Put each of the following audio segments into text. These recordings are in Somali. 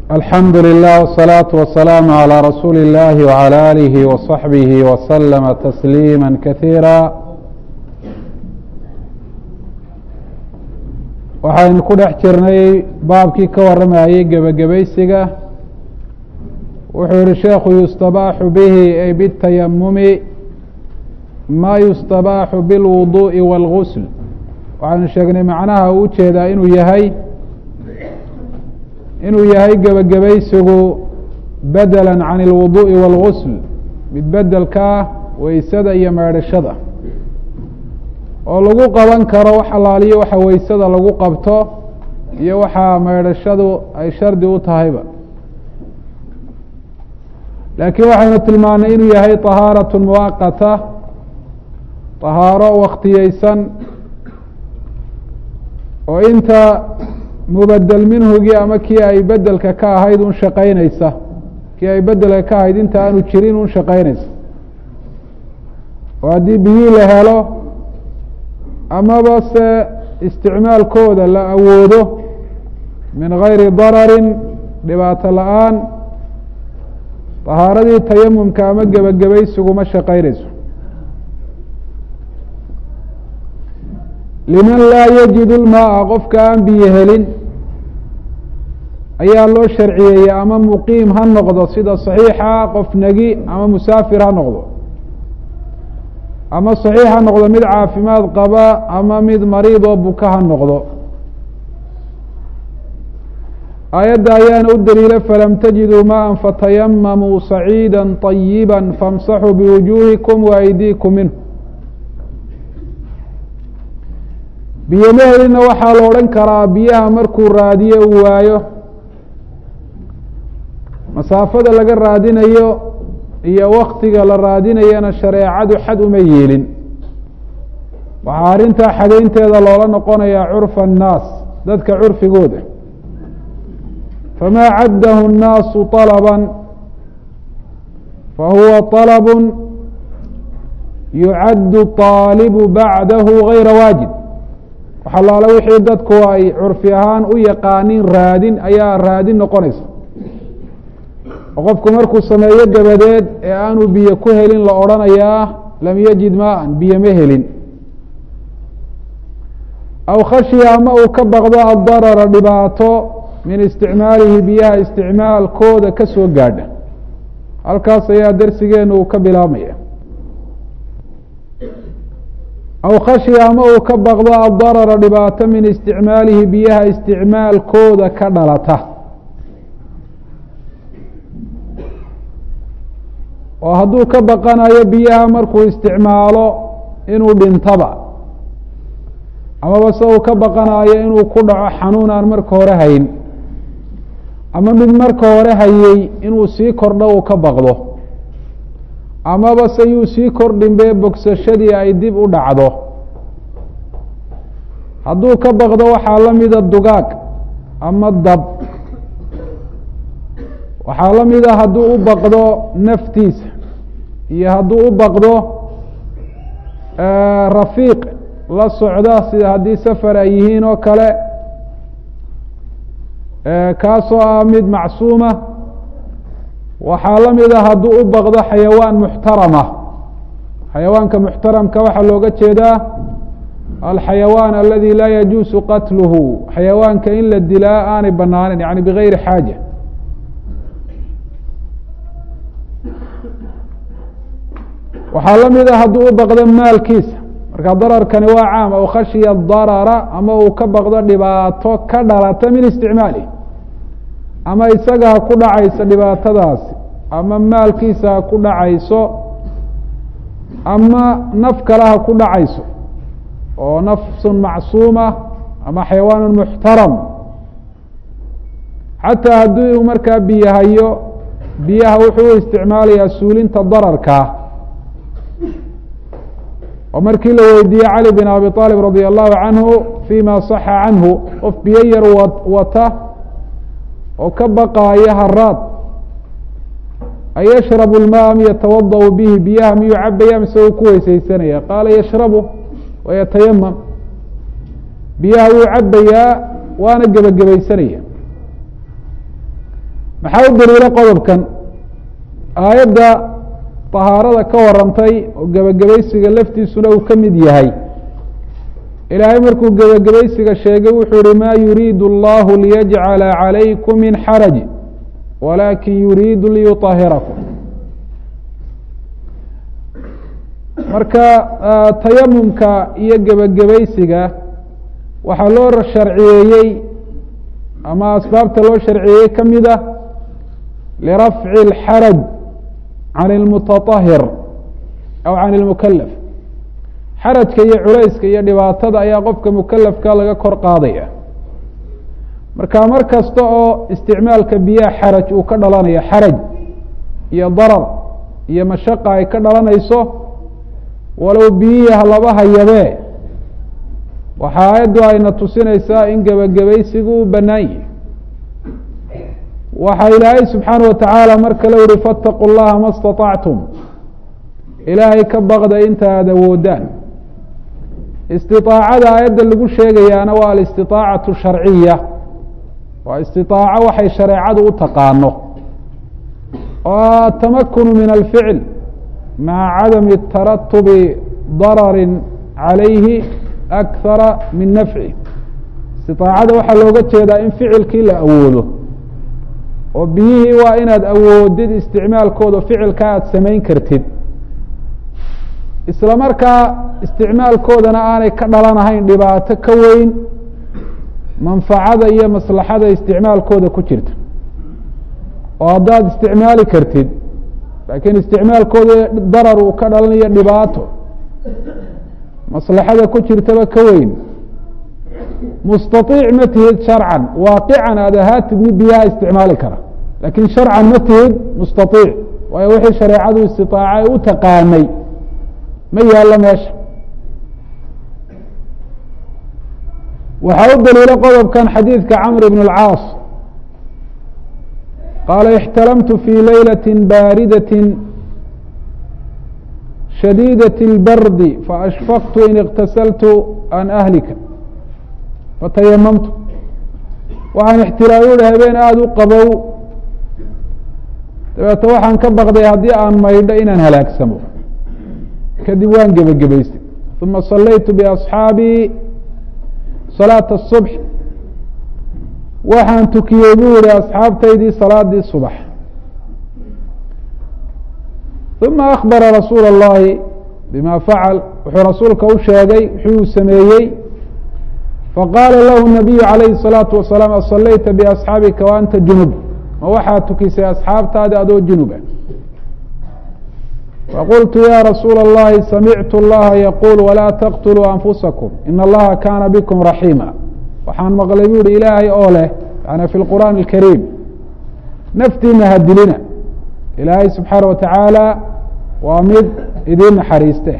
alxamdu lilah wالsalaaةu wasalaamu عalى rasuuli اllahi wعalى alihi waصaxbihi waslama tasliima kasiira waxaynu ku dhex jirnay baabkii ka waramayey gebagabaysiga wuxuu yihi sheekhu yustabaaxu bihi ay bالtayamumi ma yustabaaxu biاlwuduءi wاlgusl waxaynu sheegnay macnaha uu ujeedaa inuu yahay inuu yahay gebagabaysigu bedela can اlwuduءi wاlgusl mid bedelkaa weysada iyo meedhashada oo lagu qaban karo wax alaaliyo waxa weysada lagu qabto iyo waxa meedhashadu ay shardi u tahayba laakiin waxaynu tilmaanay inuu yahay طahaaraة muwaqata طahaaro waktiyeysan oo inta mubedel minhugii ama kii ay bedelka ka ahayd un shaqaynaysa kii ay bedelka ka ahayd inta aanu jirin un shaqaynaysa oo haddii biyii la helo amaba se isticmaalkooda la awoodo min gayri dararin dhibaato la-aan طahaaradii tayamumka ama gebagabaysigu ma shaqaynayso liman laa yajid lmaaa qofka aan biyo helin ayaa loo sharciyeeyey ama muqiim ha noqdo sida صaxiixa qof negi ama musaafir ha noqdo ama صaxiix ha noqdo mid caafimaad qaba ama mid mariid oo buka ha noqdo aayadda ayaana u daliila falam tajiduu maءa fatayamamuu saciida طayiba famsaxuu biwujuuhikum waaydiikum minhu biyo ma helina waxaa la odhan karaa biyaha markuu raadiyo uu waayo masaafada laga raadinayo iyo waktiga la raadinayana shareecadu xad uma yeelin waxaa arrintaa xadaynteeda loola noqonayaa curfa annaas dadka curfigooda famaa caddahu الnaasu طalaba fahuwa طalab yucaddu طaalibu bacdahu gayra waajib waxalaala wixii dadku ay curfi ahaan u yaqaanin raadin ayaa raadin noqonaysa oo qofku markuu sameeyo dabadeed ee aanu biyo ku helin la odhanayaa lam yajid maan biyo ma helin aw khashiya ama uu ka baqdo addarara dhibaato min isticmaalihi biyaha isticmaalkooda ka soo gaadha halkaas ayaa darsigeenu uu ka bilaabmaya aw khashiya ama uu ka baqdo addarara dhibaato min isticmaalihi biyaha isticmaalkooda ka dhalata oo hadduu ka baqanayo biyaha markuu isticmaalo inuu dhintaba amaba se uu ka baqanayo inuu ku dhaco xanuun aan marka hore hayn ama mid marka hore hayey inuu sii kordho uu ka baqdo amaba se yuu sii kordhinbee bogsashadii ay dib u dhacdo hadduu ka baqdo waxaa la mida dugaag ama dab waxaa la mida hadduu u baqdo naftiisa iyo hadduu u baqdo rafiiq la socda sida haddii safar ay yihiin oo kale kaasoo ah mid macsuuma waxaa la mida hadduu u baqdo xayawaan muxtarama xayawaanka muxtaramka waxaa looga jeedaa alxayawaan aladi laa yajuusu qatluhu xayawaanka in la dilaa aanay banaaneyn yani bigayri xaaja waxaa la mida hadduu u baqdo maalkiisa marka dararkani waa caam aw khashiya darara ama uu ka baqdo dhibaato ka dhalata min isticmaali ama isaga ha ku dhacayso dhibaatadaasi ama maalkiisa ha ku dhacayso ama naf kale ha ku dhacayso oo nafsun macsuuma ama xayawaanu muxtaram xataa haddii uu markaa biyo hayo biyaha wuxuu u isticmaalayaa suulinta dararkaa oo markii la weydiiyey cali bin abi aalib radi allahu canhu fima saxa canhu qof biyo yar wata oo ka baqaaya haraad ayashrabu lmaa am yatawadau bihi biyaha miyuu cabaya mise uu ku weysaysanaya qaala yashrabu wayatayamam biyaha wuu cabayaa waana gebagabaysanaya maxaa u daliilo qodobkan aayadda طahaarada ka warantay oo gebagabaysiga laftiisuna uu ka mid yahay ilaahay markuu gebagabaysiga sheegay wuxuu yihi ma yuriidu اllahu liyajcala calaykum min xaraj walakin yuriidu liyuطahirakum marka tayamumka iyo gebagabaysiga waxaa loo sharciyeeyey ama asbaabta loo sharciyeeyey ka mid ah lirafci اlxaraj can اlmutaطahir aw can اlmukalaf xarajka iyo culayska iyo dhibaatada ayaa qofka mukalafka laga kor qaadaya marka mar kasta oo isticmaalka biyaha xaraj uu ka dhalanayo xaraj iyo darar iyo mashaqa ay ka dhalanayso walow biyihii halaba hayabee waxa aayaddu ayna tusinaysaa in gebagabaysigu uu bannaan yihi waxaa ilaahay subxaana wa tacaala mar kale uhi faataqu llaha ma staطactum ilaahay ka baqda inta aada awoodaan istiطaacada aayadda lagu sheegayaana waa alistiطaacatu sharciya waa istiطaaco waxay shareecadu u taqaano oo atamakunu min alficl maca cadami taratubi darari calayhi akara min nafci istiطaacada waxaa looga jeedaa in ficilkii la awoodo oo biyihii waa inaad awoodid isticmaalkooda ficilka aada samayn kartid isla markaa isticmaalkoodana aanay ka dhalanahayn dhibaato ka weyn manfacada iyo maslaxada isticmaalkooda ku jirta oo haddaad isticmaali kartid laakiin isticmaalkooda darar uu ka dhalanayo dhibaato maslaxada ku jirtaba ka weyn mustaiic ma tihid sharcan waaqican aada ahaatid mid biyaha isticmaali kara laakiin sharcan ma tihid mustaiic waayo wixii shareecadu istiطaacay u taqaanay ma yaallo meesha waxaa u daliilo qodobkan xadiidka camr bn اlcaas qaala اxtalamtu fي laylaة baaridaة shadiidaة اlbardi faashfaqtu in اktasaltu an ahlika fatayamamtu waxaan ixtiraam uhi habeen aada u qabow dabeeto waxaan ka baqday haddii aan maydho inaan halaagsamo kadib waan gebagabaystay uma salaytu biasxaabii salaata الصubx waxaan tukiyey buu yihi asxaabtaydii salaadii subax uma akbara rasuula اllahi bima facal wuxuu rasuulka u sheegay wuxuu sameeyey faqaala lahu nabiyu calayhi الsalaatu wasalaam asalayta biasxaabika wa anta junub ma waxaad tukisay asxaabtaadi adoo junuba faqultu ya rasuula اllahi samictu اllaha yaquul walaa taqtuluu anfusakum in allaha kaana bikum raxiima waxaan maqlay bu ihi ilaahay oo leh yani fi lqur'aan اlkariim naftiina hadilina ilaahay subxaana wa tacaala waa mid idiin naxariiste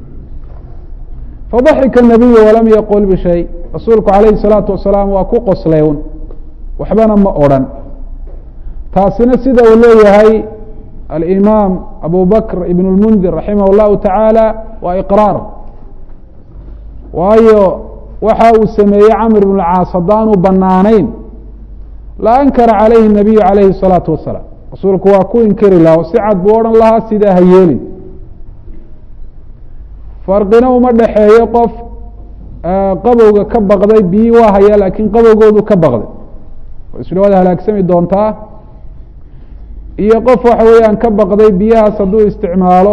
fadaxika nabiyu walam yaqul bishay rasuulku calayhi الsalaatu wasalaam waa ku qosleyn waxbana ma odrhan taasina sida uu leeyahay alimaam abu bakr ibn اlmundir raximah اllahu tacaala waa iqraar waayo waxa uu sameeyey camr ibn اlcaas haddaanu banaanayn la ankara calayhi الnabiyu calayhi الsalaatu wasalaam rasuulku waa ku inkari laha si cad buu odhan lahaa sidaa ha yeelin farqina uma dhexeeyo qof qabowga ka baqday biyi waa haya laakiin qabowgoodu ka baqday isla waad halaagsami doontaa iyo qof waxa weeyaan ka baqday biyahaas hadduu isticmaalo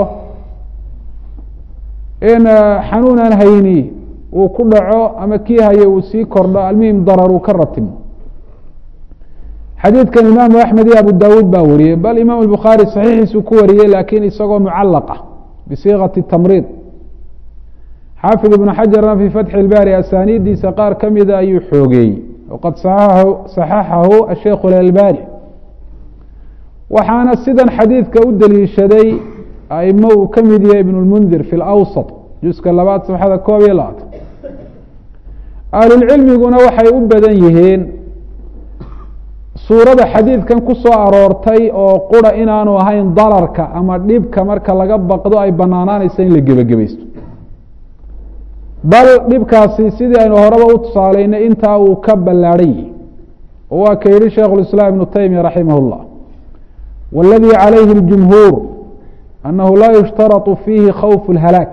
in xanuun aan hayni uu ku dhaco ama kii hayo uu sii kordho almuhim darar uu ka ratimo xadiidkan imaamu axmed iyo abu dawuud baa wariyey bal imaam الbukhaari saxiixiisuu ku wariyey laakiin isagoo mucalaqa bisiikati tamriid xaafid ibnu xajarna fii fatxi اlbaari asaaniiddiisa qaar ka mida ayuu xoogeeyey waqad saxaxahu asheikhu اlalbani waxaana sidan xadiidka u deliishaday aimo uu ka mid yahay ibn اlmundir fi اlawsط juska labaad safxada koob iyo labaatan ahlulcilmiguna waxay u badan yihiin suurada xadiidkan ku soo aroortay oo qura inaanu ahayn dararka ama dhibka marka laga baqdo ay banaanaanaysa in la gebagabaysto bal dhibkaasi sidii aynu horeba u tusaalaynay intaa uu ka ballaadhan yihi oo waa ka yihi sheikh اiسlاam iبnu taymiya raximah الlah wاladي عalayhi الجumهuur أnahu la yushtarط fiihi khawf الhalاak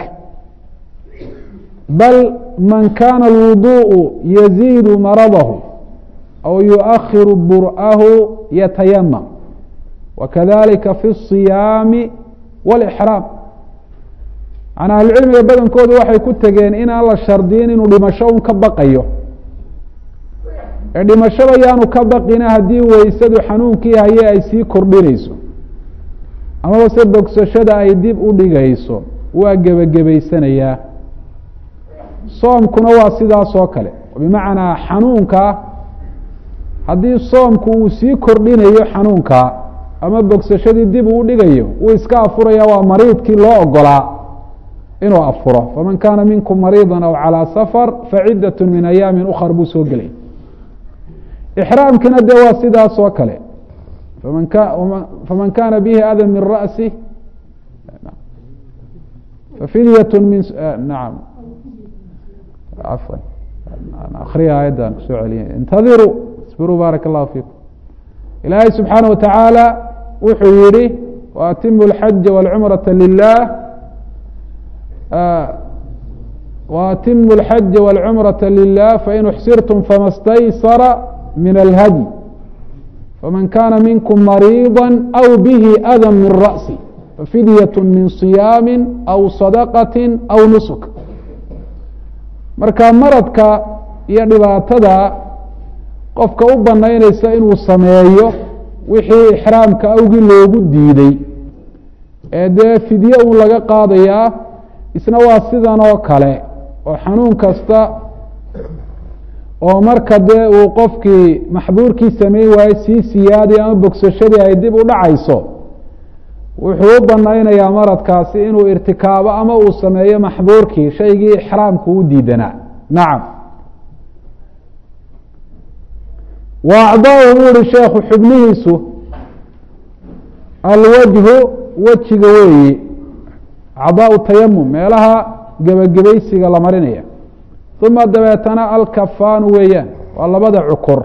bal man kana الwuduء yaziid maradahu aw yuؤkhir bur'ahu yatayamam wakadalika fi الصiyaami wاlإxraam manaa ahlucilmiga badankoodu waxay ku tegeen inaan la shardiyin inuu dhimasho un ka baqayo ee dhimashada yaanu ka baqina haddii weysadu xanuunkii haye ay sii kordhinayso amaba se bogsashada ay dib u dhigayso waa gebagabaysanayaa soomkuna waa sidaas oo kale bimacnaa xanuunka haddii soomku uu sii kordhinayo xanuunka ama bogsashadii dib uu dhigayo wuu iska afuraya waa mariidkii loo ogolaa inuu afuro faman kaana minkum mariida aw calىa safar facidaة min ayaami ukar buu soo gelay ixraamkina de waa sidaas oo kale faman faman kana bihi adan min ra'si fafidyaة min naam afwan akriya ayaddan kusoo celiya intadiruu isbiruu baaraka اllahu fiikum ilaahay subxaanaه wa tacaala wuxuu yihi waatimu اlxaja wاlcumraةa lilah وأtimu الxaja والcmرaةa لlah fain اxsirtm fama اstaysara min اlhadي faman kana minkm mariiضا أw bih أdى min rأسi fafidyaة min صiyaami أw صadqaة أw nusuk marka maradka iyo dhibaatada qofka u banaynaysa inuu sameeyo wixii ixraamka awgii loogu diiday ee dee fidye un laga qaadayaa isna waa sidan oo kale oo xanuun kasta oo marka dee uu qofkii maxbuurkii sameyn waayo sii siyaadi ama bogsashadii ay dib u dhacayso wuxuu u banaynayaa maradkaasi inuu irtikaabo ama uu sameeyo maxbuurkii shaygii ixraamku u diidanaa nacam wa acdaahu buu uhi sheekhu xubnihiisu alwajhu wejiga weeyi acdaau tayamum meelaha gebagabaysiga la marinaya uma dabeetana alkafaanu weeyaan waa labada cukur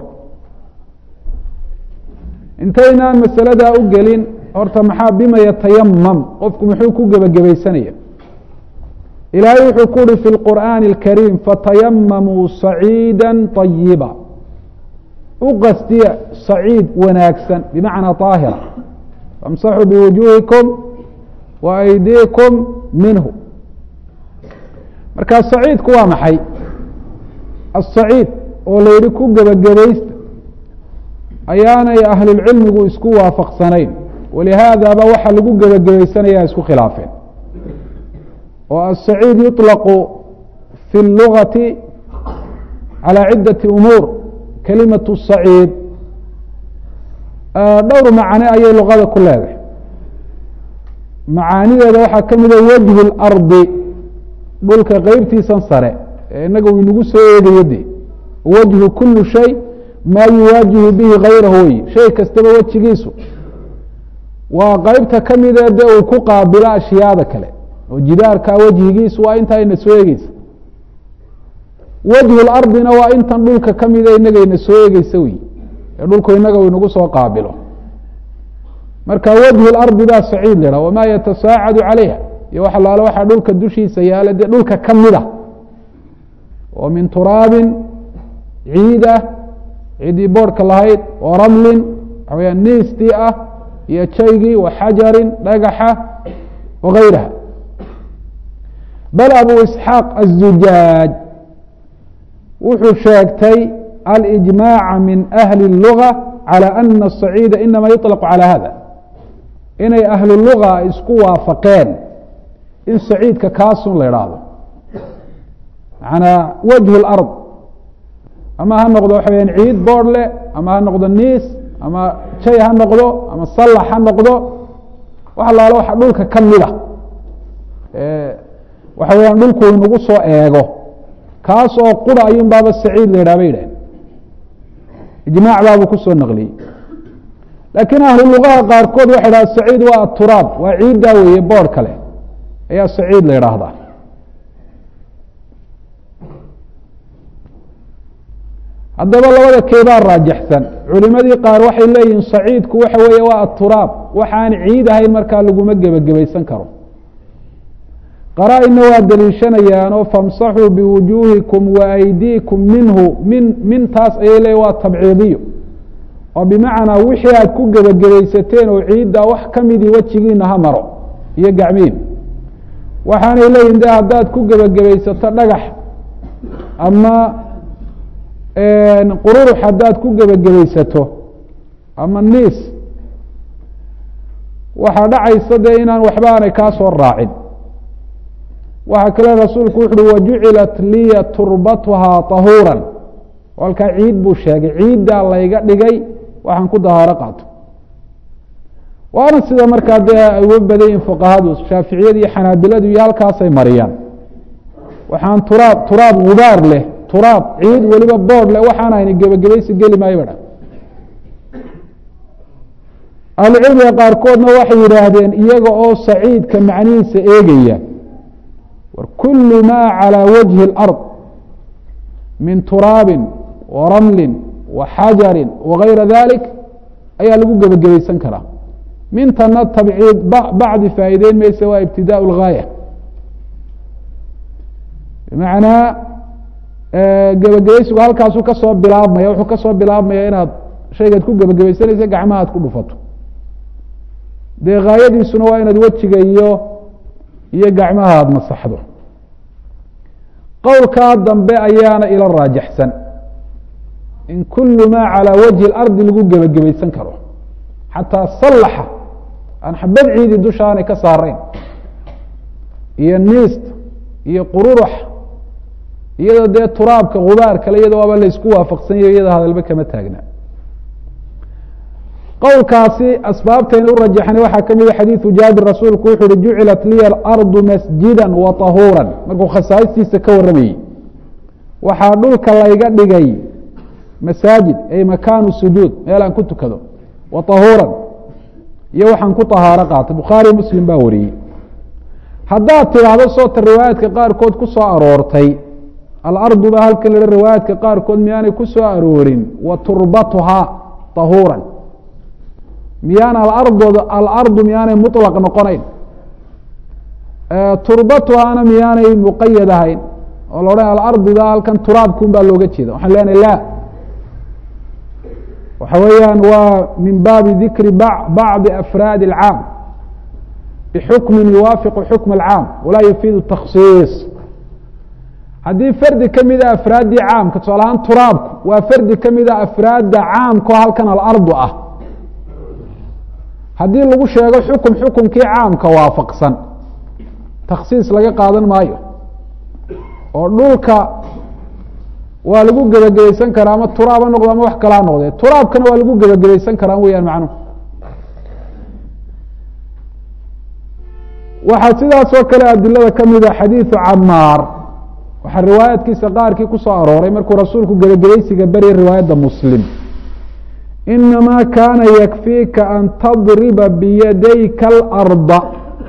intaynaan masaladaa u gelin horta maxaa bima yatayamam qofku muxuu ku gebagabaysanaya ilaahay wuxuu ku uhi fi lqur'aani اlkariim fatayamamuu saciida طayiba u qastiya saciid wanaagsan bimacnaa طaahira famsaxuu biwujuuhikum wa aydiikum minhu markaa saciidku waa maxay asaciid oo la yihi ku gebagabaysta ayaanay ahlulcilmigu isku waafaqsanayn walihaadaba waxa lagu gebagabaysanaya isku khilaafeen oo asaciid yuطlaqu fi اlugati calى ciddati umuur kalimatu saciid dhowr macne ayay luqada ku leedahay macaanideeda waxaa ka mida wajhu اlardi dhulka qeybtiisan sare ee inaga uu inagu soo eegayo de wajhu kulu shay maa yuwaajihu bihi gayrahu wey shay kastaba wejigiisu waa qeybta ka midee de uu ku qaabilo ashyaada kale oo jidaarka wejhigiisu waa intaa ina soo eegeysa wajhu lardina waa intan dhulka ka mida inaga ina soo eegeysa wey ee dhulku inaga uu inagu soo qaabilo marka wajhu lardi baa saciid la ha wamaa yatasaacadu calayha iyo wax alaalo waxaa dhulka dushiisa yaala dee dhulka ka mida oo min turaabin ciid ah ciiddii boorhka lahayd oo ramlin waxa weyaan niistii ah iyo jaygii wa xajarin dhagaxa wagayraha bal abu isxaaq aلzujaaj wuxuu sheegtay alijmaaca min ahli الluga calى ana الصaciida inama yuطlq calى hada inay ahlu luga isku waafaqeen in saciidka kaasun la idhaahdo macanaa wajhu اlard ama ha noqdo waxa weyaan ciid boorh leh ama ha noqdo niis ama jay ha noqdo ama sallax ha noqdo wax alaalo waxa dhulka ka mida waxa weyaan dhulku inagu soo eego kaas oo qura ayun baaba saciid la yidhah bay yidhaheen ijmaac baabuu kusoo naqliyey laakiin ahlu lugaha qaarkood waxay dhaha saciid waa aturaab waa ciiddaa weeye boorh kale ayaa saciid la yidhaahdaa haddaba labada keebaa raajaxsan culimadii qaar waxay leeyihiin saciidku waxa weeye waa aturaab waxaan ciid ahayn markaa laguma gebagabaysan karo qaraa-inna waa daliishanayaanoo famsaxuu biwujuuhikum wa aydiikum minhu min mintaas ayay leeyihin waa tabciidiyo oo bimacnaa wixii aad ku gebagabaysateen oo ciiddaa wax ka midii wejigiina ha maro iyo gacmiin waxaanay leeyihin de haddaad ku gebagabaysato dhagax ama qururux haddaad ku gebagabaysato ama niis waxaa dhacaysa dee inaan waxba aanay kaa soo raacin waxaa kale rasuulku wuxu uhi wajucilat liya turbatuhaa tahuuran halkaa ciid buu sheegay ciiddaa layga dhigay waxaan ku dahaaro qaato waana sida markaa dee ay uga badayin fuqahadu shaaficiyada iyo xanaabiladu iyo halkaasay mariyaan waxaan turaab turaab gubaar leh turaab ciid weliba boodh leh waxaan ayna gebagabaysi geli maayo badha ahlucilmiga qaarkoodna waxay yidhaahdeen iyaga oo saciidka macnihiisa eegaya war kulu maa calى wajhi اlأrض min turaabi wa ramli wa xajari wagayra dalik ayaa lagu gebagabaysan karaa mintana tabciid bacdi faa'iideyn maysa waa ibtidaء اlgaaya bimacnaa gebagabaysigu halkaasuu kasoo bilaabmaya wuxuu kasoo bilaabmaya inaad shaygaad ku gebagabaysanaysa gacmaha ad ku dhufato dee gaayadiisuna waa inaad wejiga iyo iyo gacmaha aada masaxdo qowlkaa dambe ayaana ila raajaxsan in kulu maa calى wajhi اlardi lagu gebagabaysan karo xataa sallaxa aan xabad ciidi dusha aanay ka saarayn iyo niist iyo qururux iyadoo dee turaabka gubaar kale iyado waaba laysku waafaqsanyayo iyada hadalba kama taagna qowlkaasi asbaabtayna u rajaxnay waxaa ka mida xadiidu jaabir rasuulku wuxu uhi jucilat liya alardu masjida wa tahuura markuu khasaa'istiisa ka warramayey waxaa dhulka layga dhigay masaajid ay makaanu sujuud meel aan ku tukado wa tahuuran iyo waxaan ku tahaaro qaatay bukhaari muslim baa wariyey haddaad tidhaahdo soota riwaayaadka qaarkood ku soo aroortay alardu baa halkan la riwaayaadka qaarkood miyaanay ku soo aroorin wa turbatuhaa tahuuran miyaan alardooda alardu miyaanay muطlaq noqonayn turbatuhaana miyaanay muqayad ahayn oo la odhan alardida halkan turaabkun baa looga jeeda waxaan leenahay la waxa weeyaan waa min baabi dikri bacdi afraadi اlcaam bxukmi yuwaafiqu xukm اlcaam walaa yufiidu taksiis haddii fardi ka mida afraaddii caamka tusaale ahaan turaabku waa fardi ka mida afraadda caamka oo halkan alardu ah haddii lagu sheego xukun xukunkii caamka waafaqsan taksiis laga qaadan maayo oo dhulka waa lagu gebagabaysan karaa ama turaab ha noqdo ama wax kalaa noqdee turaabkana waa lagu gebagabaysan karaa weyaan macnuhu waxaa sidaas oo kale adilada ka mida xadiidu camaar waxaa riwaayaadkiisa qaarkii ku soo arooray markuu rasuulku gebagabaysiga beryay riwaayadda muslim inamaa kaana yakfiika an tadriba biyadayka alarda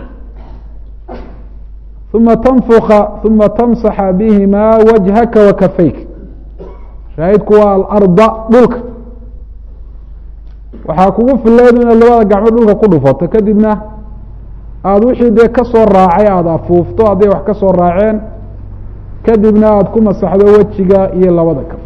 uma tanfuka uma tamsaxa bihimaa wajhaka wa kafayka shaahidku waa alarda dhulka waxaa kugu fileed inaad labada gacmo dhulka ku dhufato kadibna aada wixii dee ka soo raacay aada afuufto hadday wax ka soo raaceen kadibna aada ku masaxdo wejiga iyo labada kaf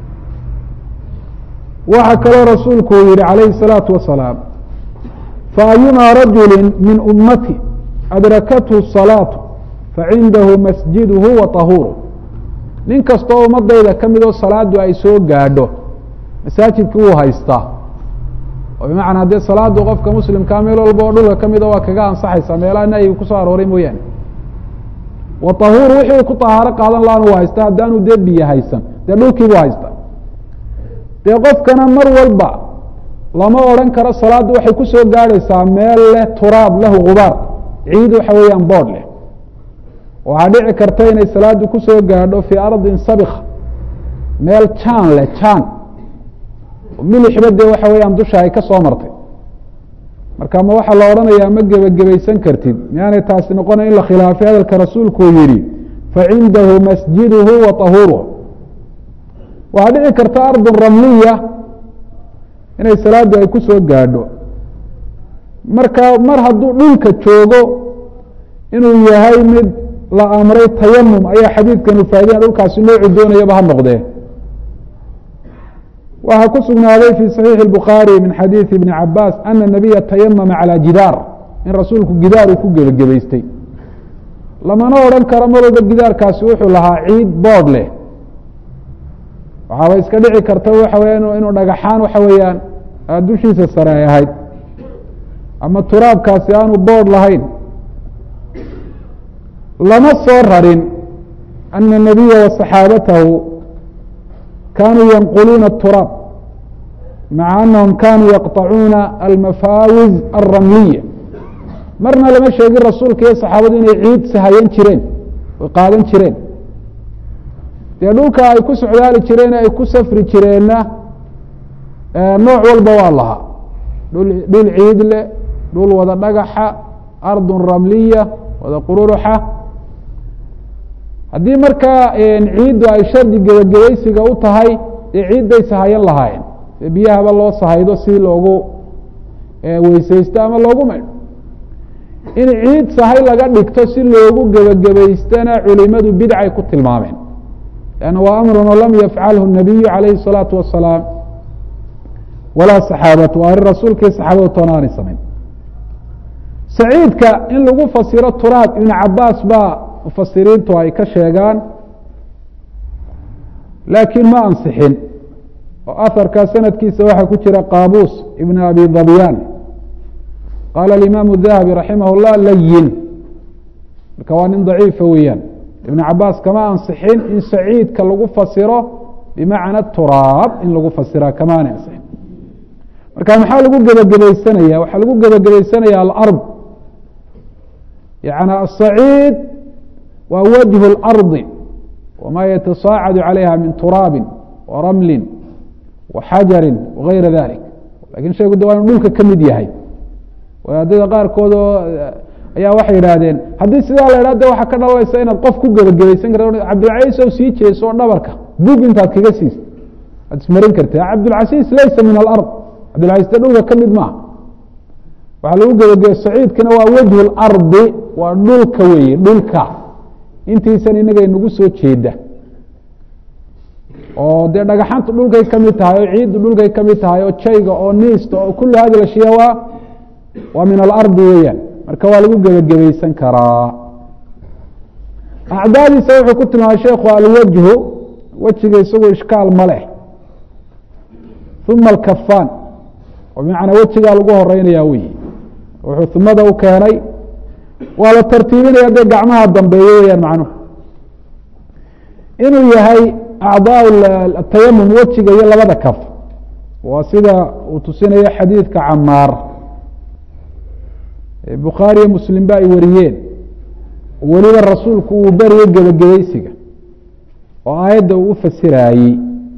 waxaa kaloo rasuulku uu yihi calayhi الsalaatu wasalaam faayumaa rajuli min ummati adrakathu salaatu facindahu masjiduhu wa tahuuru nin kastoo ummadayda ka midoo salaadu ay soo gaadho masaajidkii wuu haystaa oo bimacnaa dee salaadu qofka muslimkaa meel walba oo dhulka ka mida waa kaga ansaxaysaa meelaha nahyiga kusoo arooray mooyaane wa tahuuru wixii ku tahaaro qaadan laana u haystaa haddaanu dee biyo haysan dee dhulkiibuu haystaa dee qofkana mar walba lama odhan karo salaaddu waxay ku soo gaadhaysaa meel leh turaab lahu gubaar ciid waxa weeyaan boodh leh waxaa dhici karta inay salaaddu ku soo gaadho fii ardin sabika meel jaan leh jaan milixba dee waxa weeyaan dusha ay ka soo martay marka ma waxaa la odhanayaa ma gebagabaysan kartid miyaanay taasi noqonay in la khilaafay hadalka rasuulku uu yihi facindahu masjiduhu wa tahuuruh waxaa dhici karta ardun ramliya inay salaaddu ay ku soo gaadho marka mar hadduu dhulka joogo inuu yahay mid la amray tayamum ayaa xadiidkanu faa'idina dhulkaasi noocu doonayaba ha noqdee waxaa ku sugnaaday fi صaxiixi الbukhaari min xadiiثi ibni cabaas ana nabiya tayamama calى jidaar in rasuulku gidaar uu ku gebagabaystay lamana odhan karo mar walba gidaarkaasi wuxuu lahaa ciid boodh leh waxaaba iska dhici karta waxa weya inuu dhagaxaan waxa weeyaan dushiisa sare ay ahayd ama turaabkaasi aanu boodh lahayn lama soo rarin ana الnabiya waصaxaabatahu kanuu yanquluuna الturaab maca anahum kanuu yaqطacuuna almafaawiz alramliya marna lama sheegin rasuulka iyo saxaabadu inay ciid sahayan jireen oy qaadan jireen dee dhulka ay ku socdaali jireen ay ku safri jireenna nooc walba waa lahaa dhul dhul ciid leh dhul wada dhagaxa ardun ramliya wada qururuxa haddii markaa ciiddu ay shardi gebagabaysiga u tahay dee ciidday sahayan lahaayeen dee biyahaba loo sahaydo si loogu weysaysto ama loogu maydho in ciid sahay laga dhigto si loogu gebagabaystana culimadu bidcay ku tilmaameen lanna waa amrun lam yafcalhu الnabiyu calayhi الsalaatu wasalaam walaa saxaabatu waa arrin rasuulkii saxaabadu toona aanay samayn saciidka in lagu fasiro turaab ibn cabaas baa mufasiriintu ay ka sheegaan laakiin ma ansixin oo aharkaa sanadkiisa waxaa ku jira qaabuus ibn abi dabyaan qaala alimaamu dahabi raximah اllah layin marka waa nin daciifa weeyaan ibn cabaas kama ansixin in saciidka lagu fasiro bimacna turaab in lagu fasira kamaana ansixin marka maxaa lagu gebagabaysanaya waxaa lagu gebagabaysanaya alard yani asaciid waa wajhu اlardi wama yatasaacadu calayha min turaabi waramli waxajari wagayra dalik lakin sheegu de waa inu dhulka ka mid yahay wadaadada qaarkood oo ayaa waxay yidhaahdeen haddii sidaa la idhah de waxaa ka dhalanaysa inaad qof ku gebagabaysan karta cabdilcasiis oo sii jeeso oo dhabarka bug intaad kaga siisa waad ismarin karta cabdilcasiis laysa min alard cabdilcasiis de dhulka ka mid maaha waxaa lagu gebagabay saciidkana waa wajhu lardi waa dhulka weeye dhulka intiisan inaga inagu soo jeeda oo dee dhagaxantu dhulkay ka mid tahay oo ciiddu dhulkay ka mid tahay oo jayga oo niista oo kulu hadi lashiya waa waa min alardi weeyaan marka waa lagu gebagabaysan karaa acdaadiisa wuxuu ku tilmaamay sheekhu alwajhu wejiga isagu ishkaal ma leh uma alkafaan oo bimacnaa wejigaa lagu horeynaya wey wuxuu humada u keenay waa la tartiibinaya dee gacmaha dambeeye weyaan macnuhu inuu yahay acdaa atayamum wejiga iyo labada kaf waa sida uu tusinayo xadiidka camaar bukhaariyo muslim ba ay wariyeen weliba rasuulku uu beriyo gebagabaysiga oo aayadda uu u fasiraayey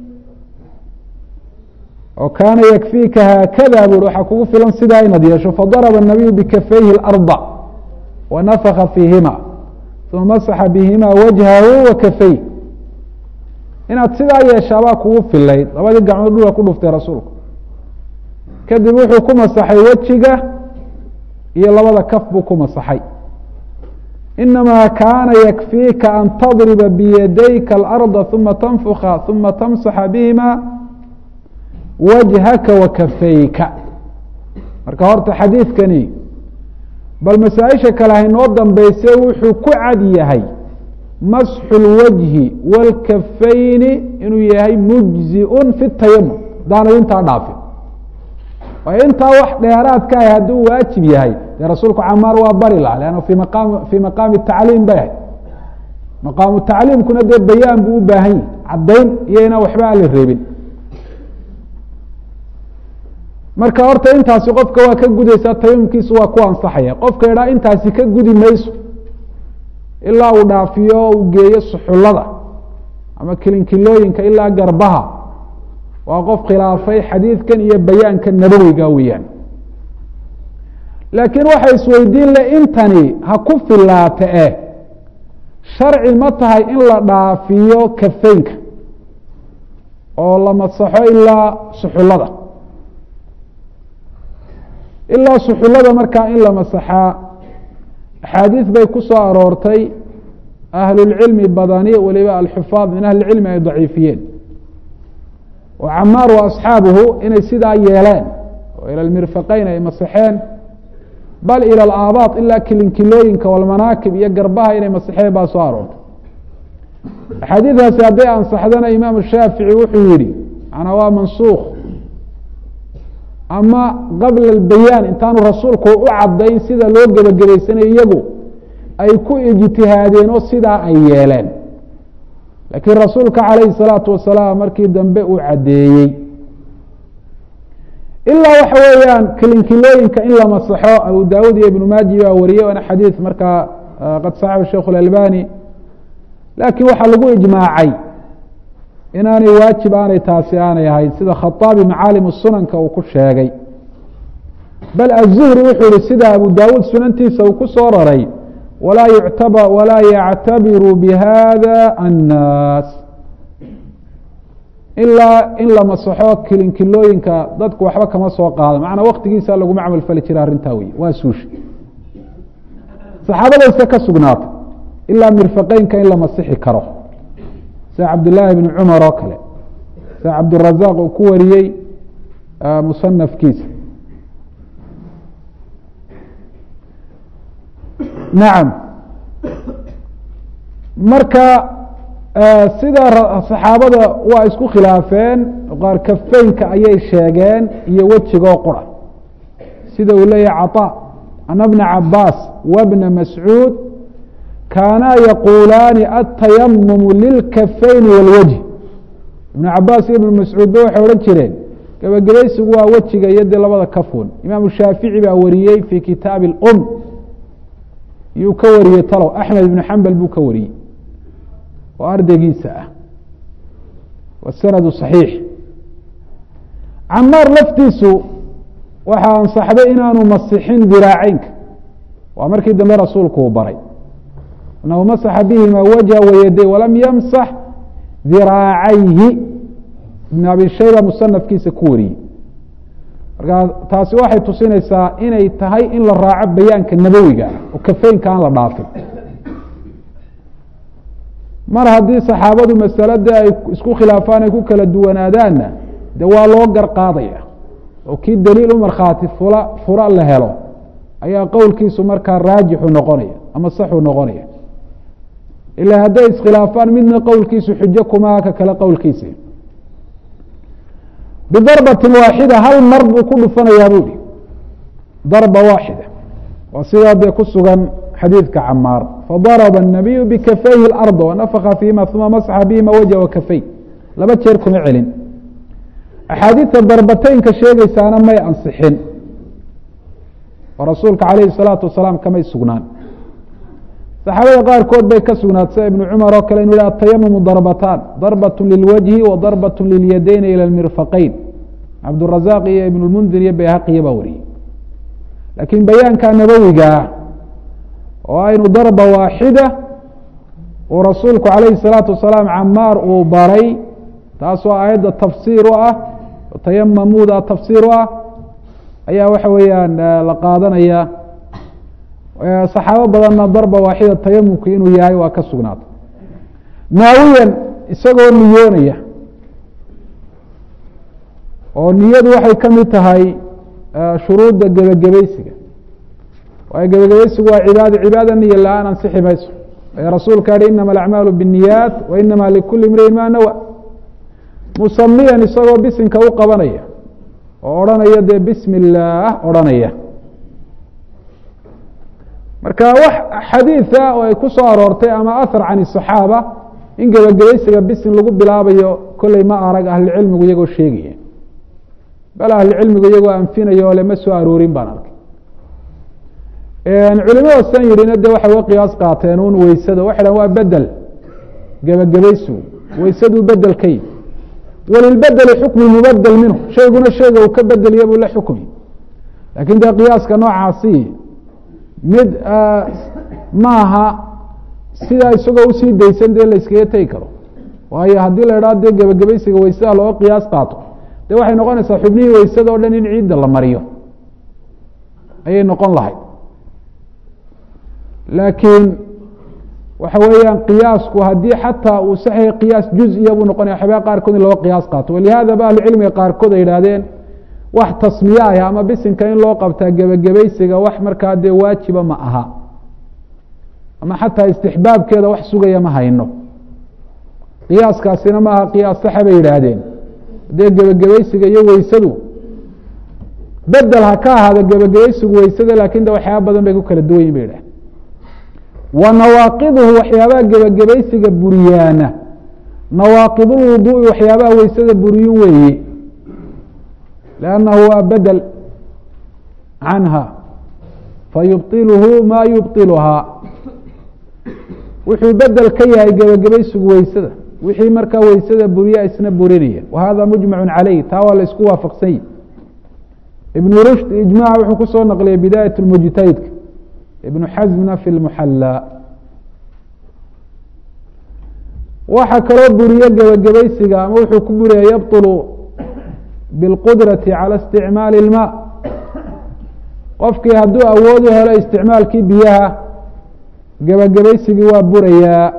oo kaana yakfiika haakada bui waxaa kugu filan sidaa inaad yeesho fadaraba الnabiyu bikafayhi اlarda wanafaka fiihima uma masaxa bihima wajhahu wa kafey inaad sidaa yeeshaabaa kugu filayd labadii gacmood dhulka ku dhuftay rasuulku kadib wuxuu ku masaxay wejiga iyo labada kaf buu ku masaxay inamaa kaana yakfiika an tadriba biyadayka alarda uma tanfuka uma tamsaxa bihima wajhaka wa kafayka marka horta xadiidkani bal masaa-isha kale haynoo dambeyse wuxuu ku cad yahay masxu اlwajhi wاlkafayni inuu yahay mujziun fi tayamum hadaanad intaa dhaafin waayo intaa wax dheeraadka ah hadduu waajib yahay dee rasuulku camaar waa bari laha lanna fi maqaam fii maqaami tacliim bay ahayd maqaamu tacliimkuna dee bayaan buu u baahan yahi caddayn iyo inaan waxba aan la reebin marka horta intaasi qofka waa ka gudaysaa tayamumkiisu waa ku ansaxaya qofka idhaa intaasi ka gudi mayso ilaa uu dhaafiyo uu geeyo suxullada ama kilinkilooyinka ilaa garbaha waa qof khilaafay xadiidkan iyo bayaanka nabowiga weeyaan laakiin waxa isweydiin le intani ha ku filaata eh sharci ma tahay in la dhaafiyo kafeynka oo la masaxo ilaa suxullada ilaa suxullada markaa in la masaxaa axaadiis bay ku soo aroortay ahlulcilmi badani waliba alxufaad min ahlicilmi ay daciifiyeen oo camaar wa asxaabuhu inay sidaa yeeleen oo ila lmirfaqeyn ay masaxeen bal ila alaabaad ilaa kilinkilooyinka walmanaakib iyo garbaha inay masaxeen baa soo aroortay axaadiidaasi hadday ansaxdana imaam shaafici wuxuu yihi manaa waa mansuukh ama qabla albayaan intaanu rasuulku u cadayn sida loo gebagabaysanayo iyagu ay ku ijtihaadeen oo sidaa ay yeeleen laakiin rasuulka calayhi salaatu wasalaam markii dambe uu caddeeyey ilaa waxa weeyaan kilinkilooyinka in la masaxo abu daawud iyo ibnu maaji baa wariyey waana xadiid markaa qad saxaxu sheikh اlalbani laakiin waxaa lagu ijmaacay inaanay waajib aanay taasi aanay ahayn sida khaaabi macaalimu sunanka uu ku sheegay bal aلzuhri wuxuu yihi sida abu daawuud sunantiisa uu ku soo raray walaa yuctab walaa yactabiru bihada annaas ilaa in la masaxo kilinkilooyinka dadku waxba kama soo qaado macnaa waktigiisa laguma camal fali jira arrintaa wey waa suusha saxaabadayse ka sugnaata ilaa mirfaqeynka in la masixi karo sida cabdillaahi bni cumar oo kale sida cabdurazaq uu ku wariyey musanafkiisa nacam marka sida saxaabada waa isku khilaafeen qaar kafeynka ayay sheegeen iyo wejigoo qura sida uu leeyahay caطa ana bna cabaas wabna mascuud kaanaa yaquulaani atayamumu lilkafeyni wاlwajh ibnu cabaas iyo ibnu mascuudba waxay odhan jireen gebagabaysigu waa wejiga iyo dee labada kafun imaamu shaafici baa wariyey fi kitaabi اlm yuu ka wariyey talow axmed ibnu xambal buu ka wariyey oo ardaygiisa ah wasanadu صaxiix camaar laftiisu waxaa ansaxday inaanu masixin diraaceynka waa markii dambe rasuulku uu baray anahu masaxa bihima wajha wayaday walam yamsax diraacayhi ibn abi shayba musanafkiisa ku wariyey markaa taasi waxay tusinaysaa inay tahay in la raaco bayaanka nabowiga ah oo kafeynka aan la dhaafin mar haddii saxaabadu masalada ay isku khilaafaan ay ku kala duwanaadaanna de waa loo gar qaadaya oo kii daliil u markhaati fula fura la helo ayaa qowlkiisu markaa raajixu noqonaya ama saxu noqonaya ilaa hadday iskhilaafaan midna qowlkiisu xujo kumaa ka kale qowlkiisa bidarbatin waaxida hal mar buu ku dhufanayaa bu hi darba waaxida waa sidaa dee ku sugan xadiidka camaar fadarba الnabiyu bikafayhi اlarda wanafka fiihima uma masxa bihima wajha wakafey laba jeer kuma celin axaadiidta darbateynka sheegaysaana may ansixin oo rasuulka calayhi الsalaatu wasalaam kamay sugnaan saxaabada qaarkood bay ka sugnaat sida ibnu cumar oo kale inu yhi atayamumu darbataan darbaة lilwajhi wa darbaة lilyadayn ilى اmirfaqeyn cabdurazaq iyo ibn lmundir iyo bayhaqiya baa wariyey laakiin bayaanka nabowigaa oo aynu darba waaxida uu rasuulku calayhi الsalaatu wasalaam camaar uu baray taasoo aayadda tafsiir u ah tayamamuda tafsiir u ah ayaa waxa weeyaan la qaadanaya saxaabo badanna darba waaxida tayamumku inuu yahay waa ka sugnaatay naawiyan isagoo niyoonaya oo niyadu waxay ka mid tahay shuruudda gebagabaysiga waayo gebagabaysigu waa cibaado cibaada niya la-aan ansixi mayso ee rasuulka yihi inama alacmaalu biالniyaat wa inama likuli imriin ma nawa musamiyan isagoo bisinka u qabanaya oo odhanaya dee bismi illaah odhanaya marka wax xadiida oo ay ku soo aroortay ama ahar can الصaxaaba in gebagabaysiga bisin lagu bilaabayo kolley ma arag ahlucilmigu iyagoo sheegaya bal ahlucilmigu iyagoo anfinaya oo lema soo aroorin baan arkay culimada san yidhina de waxay uga qiyaas qaateen un weysada waxay dhahan waa bedel gebagabaysigu weysaduu bedel ka yihi walilbedeli xukmu mubadel minhu shayguna shayga uu ka bedeliya buu la xukmi lakin dee qiyaaska noocaasi mid maaha sidaa isagoo usii daysan dee la iskaga tegi karo waayo haddii la idhaho dee gebagabaysiga weysada looga qiyaas qaato de waxay noqonaysaa xubnihii weysada o dhan in ciidda la mariyo ayay noqon lahayd laakiin waxa weeyaan qiyaasku haddii xataa uu saxya qiyaas juziya buu noqonaya waxyaabaa qaarkood in loo qiyaas qaato walihaada ba ahlucilmiga qaarkood ay yidhahdeen wax tasmiye ah ama bisinka in loo qabtaa gebagabaysiga wax markaa dee waajiba ma aha ama xataa istixbaabkeeda wax sugaya ma hayno qiyaaskaasina maaha qiyaas saxa bay yidhaahdeen dee gebagabaysiga iyo weysadu bedel ha ka ahaada gebagabaysigu weysada laakin de waxyaaba badan bay ku kala duwan yihin bay yidhahdeen wa nawaaqiduhu waxyaabaha gebagabaysiga buriyaana nawaaqidulwuduui waxyaabaha weysada buriyun weeye lannahu waa bedel canha fayubطiluhu ma yubطiluhaa wuxuu bedel ka yahay gebagabaysigu weysada wixii markaa weysada buriya isna burinaya wa hada mujmacu calayh taa waa la isku waafaqsan yihi ibn rushd ijmac wuxuu kusoo naqliyay bidaayat mujtahidka ibnu xasmna fi lmuxallaa waxaa kaloo buriye gebagabaysiga ama wuxuu ku buriyay yabطulu biاlqudrati calى isticmaali اlma qofkii hadduu awood u helo isticmaalkii biyaha gebagabaysigii waa burayaa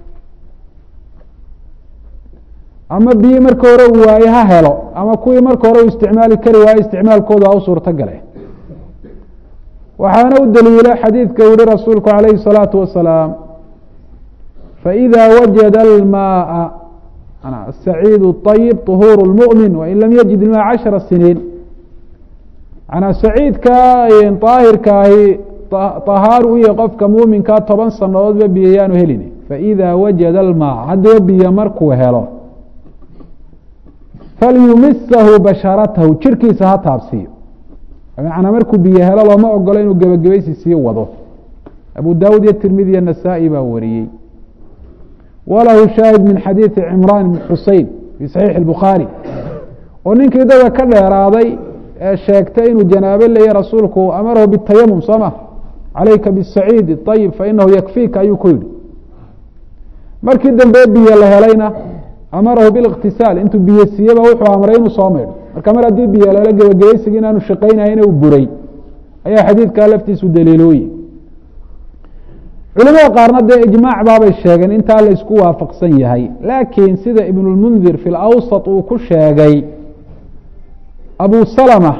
ama biyi marka hore uu waaye ha helo ama kuwii marka hore uu isticmaali kari waaye isticmaalkooda ha u suurto gale waxaana u daliila xadiidka yihi rasuulku calayhi الsalaatu wasalaam faإida wajada almaءa asaciid الطayib طuhuur اlmuؤmin wain lam yajid ilma cashara siniin manaa saciidka daahirka ahi طahaar u yahy qofka muuminkaa toban sanadoodba biyo yaanu helin faإida wajada almaa haddaba biyo markuu helo falyumisahu basharatahu jirkiisa ha taabsiiyo bimacnaa markuu biyo helo looma ogolo inuu gebagabaysi sii wado abu dawud iyo tirmidi iyo nasaa-i baa wariyey walahu shaahid min xadiidi cimraan ibn xusein fi saxiixi اbukhaari oo ninkii dada ka dheeraaday ee sheegtay inuu janaabo leeya rasuulku amarahu bitayamum soo ma calayka bisaciid ayib fainahu yakfiika ayuu ku yihi markii dambe biyo la helayna amarahu biاlاktisaal intuu biyo siiyeba wuxuu amray inuu soo maydho marka mar haddii biyo lala gebagabaysigii inaanu shaqaynahayn u buray ayaa xadiidkaa laftiisu daliilooye culimada qaarna dee ijmaac baabay sheegeen intaa la isku waafaqsan yahay laakiin sida ibn اlmundir fi اlawsط uu ku sheegay abu salma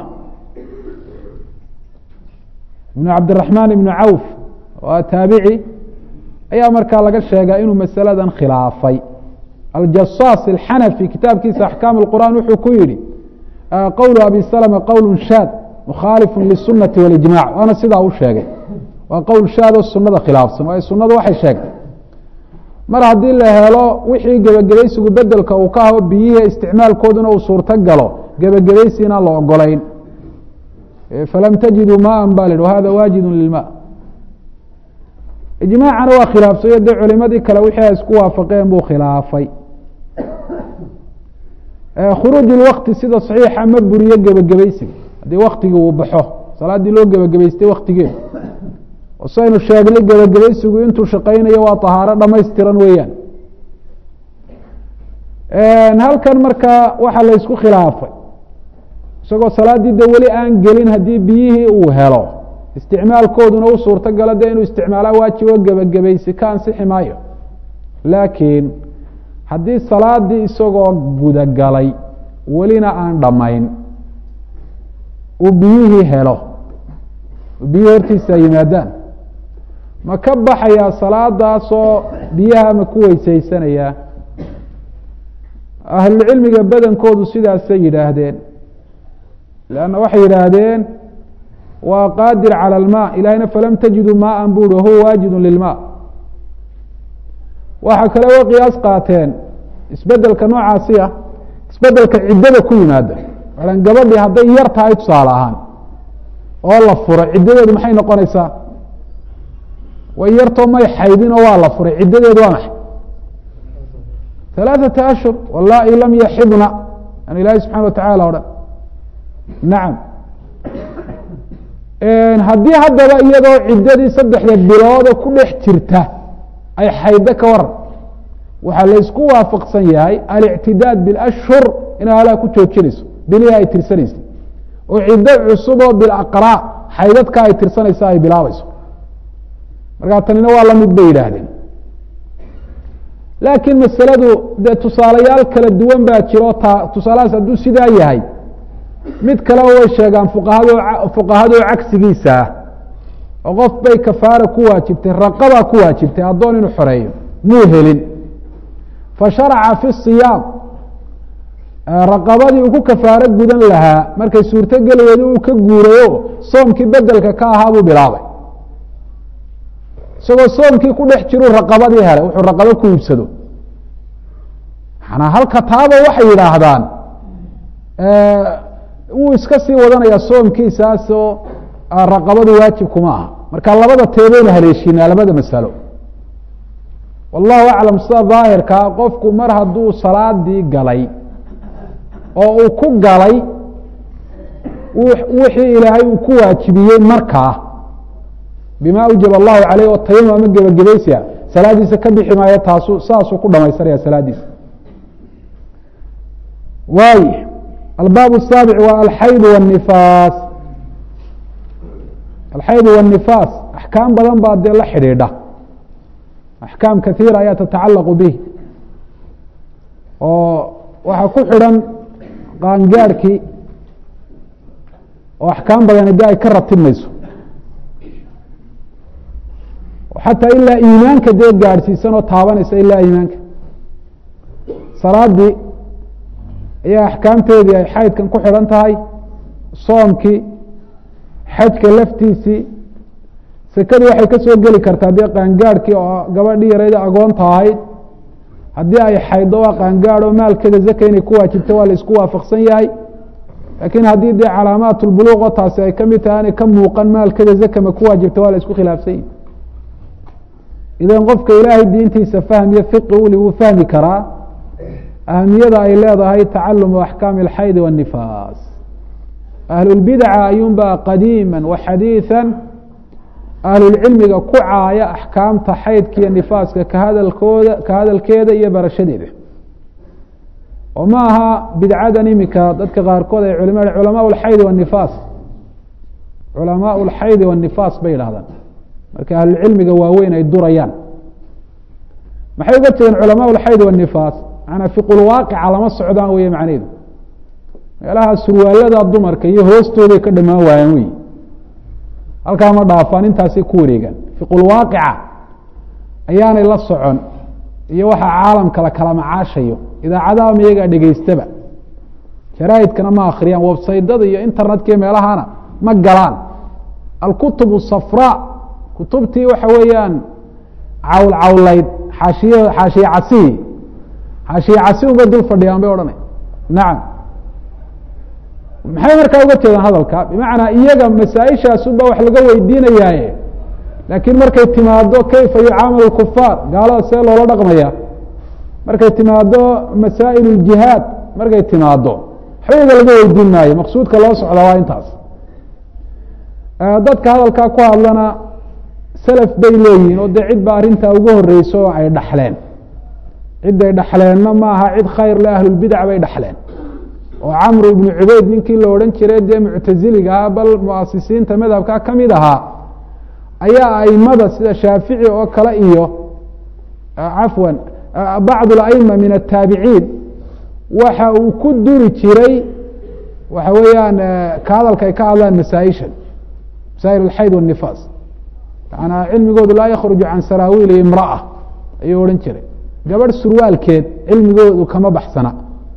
ibn cabdiraxmaan ibn cawf waa taabici ayaa markaa laga sheegaa inuu masaladan khilaafay aljasaas alxanafi kitaabkiisa axkaam اqur'an wuxuu ku yihi qowlu abi salma qowl shaad mukhaalifu lisunati walijmac waana sidaa u sheegay waa qowl shaadoo sunada khilaafsan waayo sunadu waxay sheegtay mar haddii la helo wixii gebagabaysigu bedelka uu ka aho biyihii isticmaalkooduna uu suurto galo gebagabaysi inaan la ogolayn falam tajiduu maan ba lhi wahada waajidu lilma ijmaacana waa khilaafsayo dee culimadii kale wixii ay isku waafaqeen buu khilaafay khuruuj اwakti sida صaxiixa ma buriyo gebagabaysiga haddii waktigii uu baxo salaaddii loo gebagabaystay waktigeedu oo saynu sheegnay gebagabaysigu intuu shaqaynayo waa طahaaro dhamaystiran weeyaan halkan markaa waxa la ysku khilaafay isagoo salaaddii de weli aan gelin haddii biyihii uu helo isticmaalkooduna u suurto galo de inuu isticmaalaa waajibo gebagabaysi ka ansixi maayo laakiin haddii salaadii isagoo gudagalay welina aan dhammayn uu biyihii helo biyihii hortiisa ay yimaadaan ma ka baxayaa salaadaasoo biyaha ma ku weysaysanayaa ahlucilmiga badankoodu sidaasay yidhaahdeen lanna waxay yidhaahdeen waa qaadir calى اlma ilahayna falam tajidu maaa bu hi wahuwa waajidu lilma waxaa kale wa qiyaas qaateen isbedelka noocaasi ah isbedelka ciddada ku yimaada an gabadhii hadday yar tahay tusaale ahaan oo la furo ciddadeedu maxay noqonaysaa way yartoo may xaydin oo waa la furay ciddadeedu waa maxay ثaلaaثaةa ashhur wallaahi lam yaxibna an ilaahi subxana wa tacala odhan nacam haddii haddaba iyadoo ciddadii saddexda bilooda ku dhex jirta ay xaydo ka waran waxaa laysku waafaqsan yahay alictidaad biاlashhur inay halaa ku joojinayso bilihii ay tirsanaysa oo ciddo cusub oo bilaqraa xaydadka ay tirsanaysa ay bilaabayso markaa tanina waa lamid bay yidhaahdeen laakiin masaladu dee tusaalayaal kala duwan baa jiro ta tusaalahaas hadduu sidaa yahay mid kaleba way sheegaan fuqahado fuqahadoo cagsigiisa ah oo qof bay kafaara ku waajibtay raqabaa ku waajibtay addoon inuu xoreeyo muu helin fa sharaca fi siyaam raqabadii uu ku kafaaro gudan lahaa markay suurtogeligeedu uu ka guurayo soomkii bedelka ka ahaa buu bilaabay isagoo soomkii ku dhex jiruu raqabadii helay wuxuu raqabo ku iibsado manaa halka taaba waxay yidhaahdaan wuu iska sii wadanayaa soomkiisaasoo raqabadu waajib kuma aha marka labada teebaynu haleeshinaa labada masalo wallahu aclam sida daahirkaa qofku mar hadduu salaadii galay oo uu ku galay wixii ilaahay uu ku waajibiyey markaa bima awjab allahu caleyh oo tayamum ama gebagabaysia salaadiisa ka bixi maayo taasu saasuu ku dhamaysanaya salaadiisa waay albaab الsaabic waa alxayd wالnifaas alxayd wالnifaas axkaam badan baa dee la xidhiidha axkaam kaiira ayaa tatacalaqu bih oo waxaa ku xidhan qaangaarhkii oo axkaam badani de ay ka ratibmayso xataa ilaa iimaanka dee gaadhsiisan oo taabanaysa ilaa iimaanka salaadii ayaa axkaamteedii ay xaydkan ku xidhan tahay soomkii xajka laftiisii sekadii waxay ka soo geli kartaa dee qaangaadhkii oo gabadhii yarayda agoonta ahayd haddii ay xayddo waa qaangaadh oo maalkeeda zaka inay ku waajibta waa la isku waafaqsan yahay laakiin haddii dee calaamaat lbuluuq oo taasi ay ka mid tahay aanay ka muuqan maalkeeda zaka ma ku waajibta waa la isku khilaafsan yahi idan qofka ilaahay diintiisa fahmiyo fiqi uli wuu fahmi karaa ahamiyada ay leedahay tacalumu axkaami alxaydi waاnifaas ahlulbidaca ayuunbaa qadiima waxadiiثa ahlulcilmiga ku caaya axkaamta xaydka iyo nifaaska ka hadalkooda ka hadalkeeda iyo barashadeeda oo ma aha bidcadan imika dadka qaarkood ay culima culamaa اlxaydi wاnifaas culamaa اlxaydi wاnifaas bay yidhahdaan marka ahlulcilmiga waaweyn ay durayaan maxay uga tegeen culamaa اlxayd wالnifaas manaa fiqulwaaqica lama socdaan wey macnehedu meelaha surwaalada dumarka iyo hoostooday ka dhamaan waayaan wey halkaa ma dhaafaan intaasay ku wareegaan fiqulwaaqica ayaanay la socon iyo waxa caalamka la kala macaashayo idaacadaha ma iyagaa dhegeystaba jaraaidkana ma akriyaan websaydada iyo internetka iyo meelahana ma galaan alkutub safra kutubtii waxa weeyaan cawl cawlayd xaashiy xaashiye casihi xaashiye casi unbay dul fadhiyaan bay odhanay nacam maxay markaa uga jeedaan hadalka bimacnaa iyaga masaa-ishaasunba wax laga weydiinayaaye laakiin markay timaado kayfa yucaamalu kufaar gaalada see loola dhaqmaya markay timaado masaa'il اljihaad markay timaado waxba iyaga laga weydiin maayo maqsuudka loo socda waa intaas dadka hadalkaa ku hadlana selaf bay leeyihiin oo dee cid ba arrintaa ugu horeyso oo ay dhaxleen ciday dhaxleenna maaha cid khayr le ahlulbidac bay dhaxleen oo camru ibnu cubeyd ninkii la odhan jiray dee muctaziliga ah bal muasisiinta madhabka ka mid ahaa ayaa aimada sida shaafici oo kale iyo cafwan bacd اlaima min ataabiciin waxa uu ku duri jiray waxa weeyaan ka hadalka ay ka hadlaan masaaishan masaa'il alxayd wالnifaas manaa cilmigoodu laa yakruju can saraawiili imra'a ayuu odhan jiray gabadh surwaalkeed cilmigoodu kama baxsana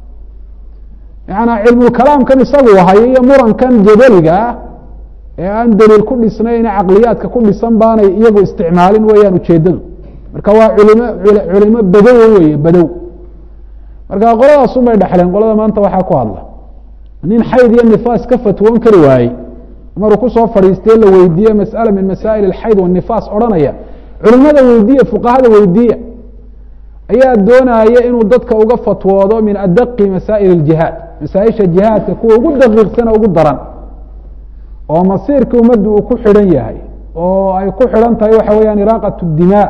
yanaa cilmulkalaamkan isagu hayo iyo murankan jadaliga ah ee aan daliil ku dhisnayn caqliyaadka ku dhisan baanay iyagu isticmaalin weeyaan ujeedadu marka waa culimo culimo badow weye badow marka qoladaasun bay dhexleen qolada maanta waxaa ku hadla nin xayd iyo nifaas ka fatwoon kari waayey maruu kusoo fadhiistee la weydiiye masأala min masaa'il اxayd wالnifaas odhanaya culimada weydiiya fuqahada weydiiya ayaa doonaya inuu dadka uga fatwoodo min adaqi masaa'il اjihaad masaaisha jihaadka kuwa ugu daqiiqsana ugu daran oo masiirka umadda uu ku xidhan yahay oo ay ku xidhan tahay waxa weyaan iraaqaة الdimاء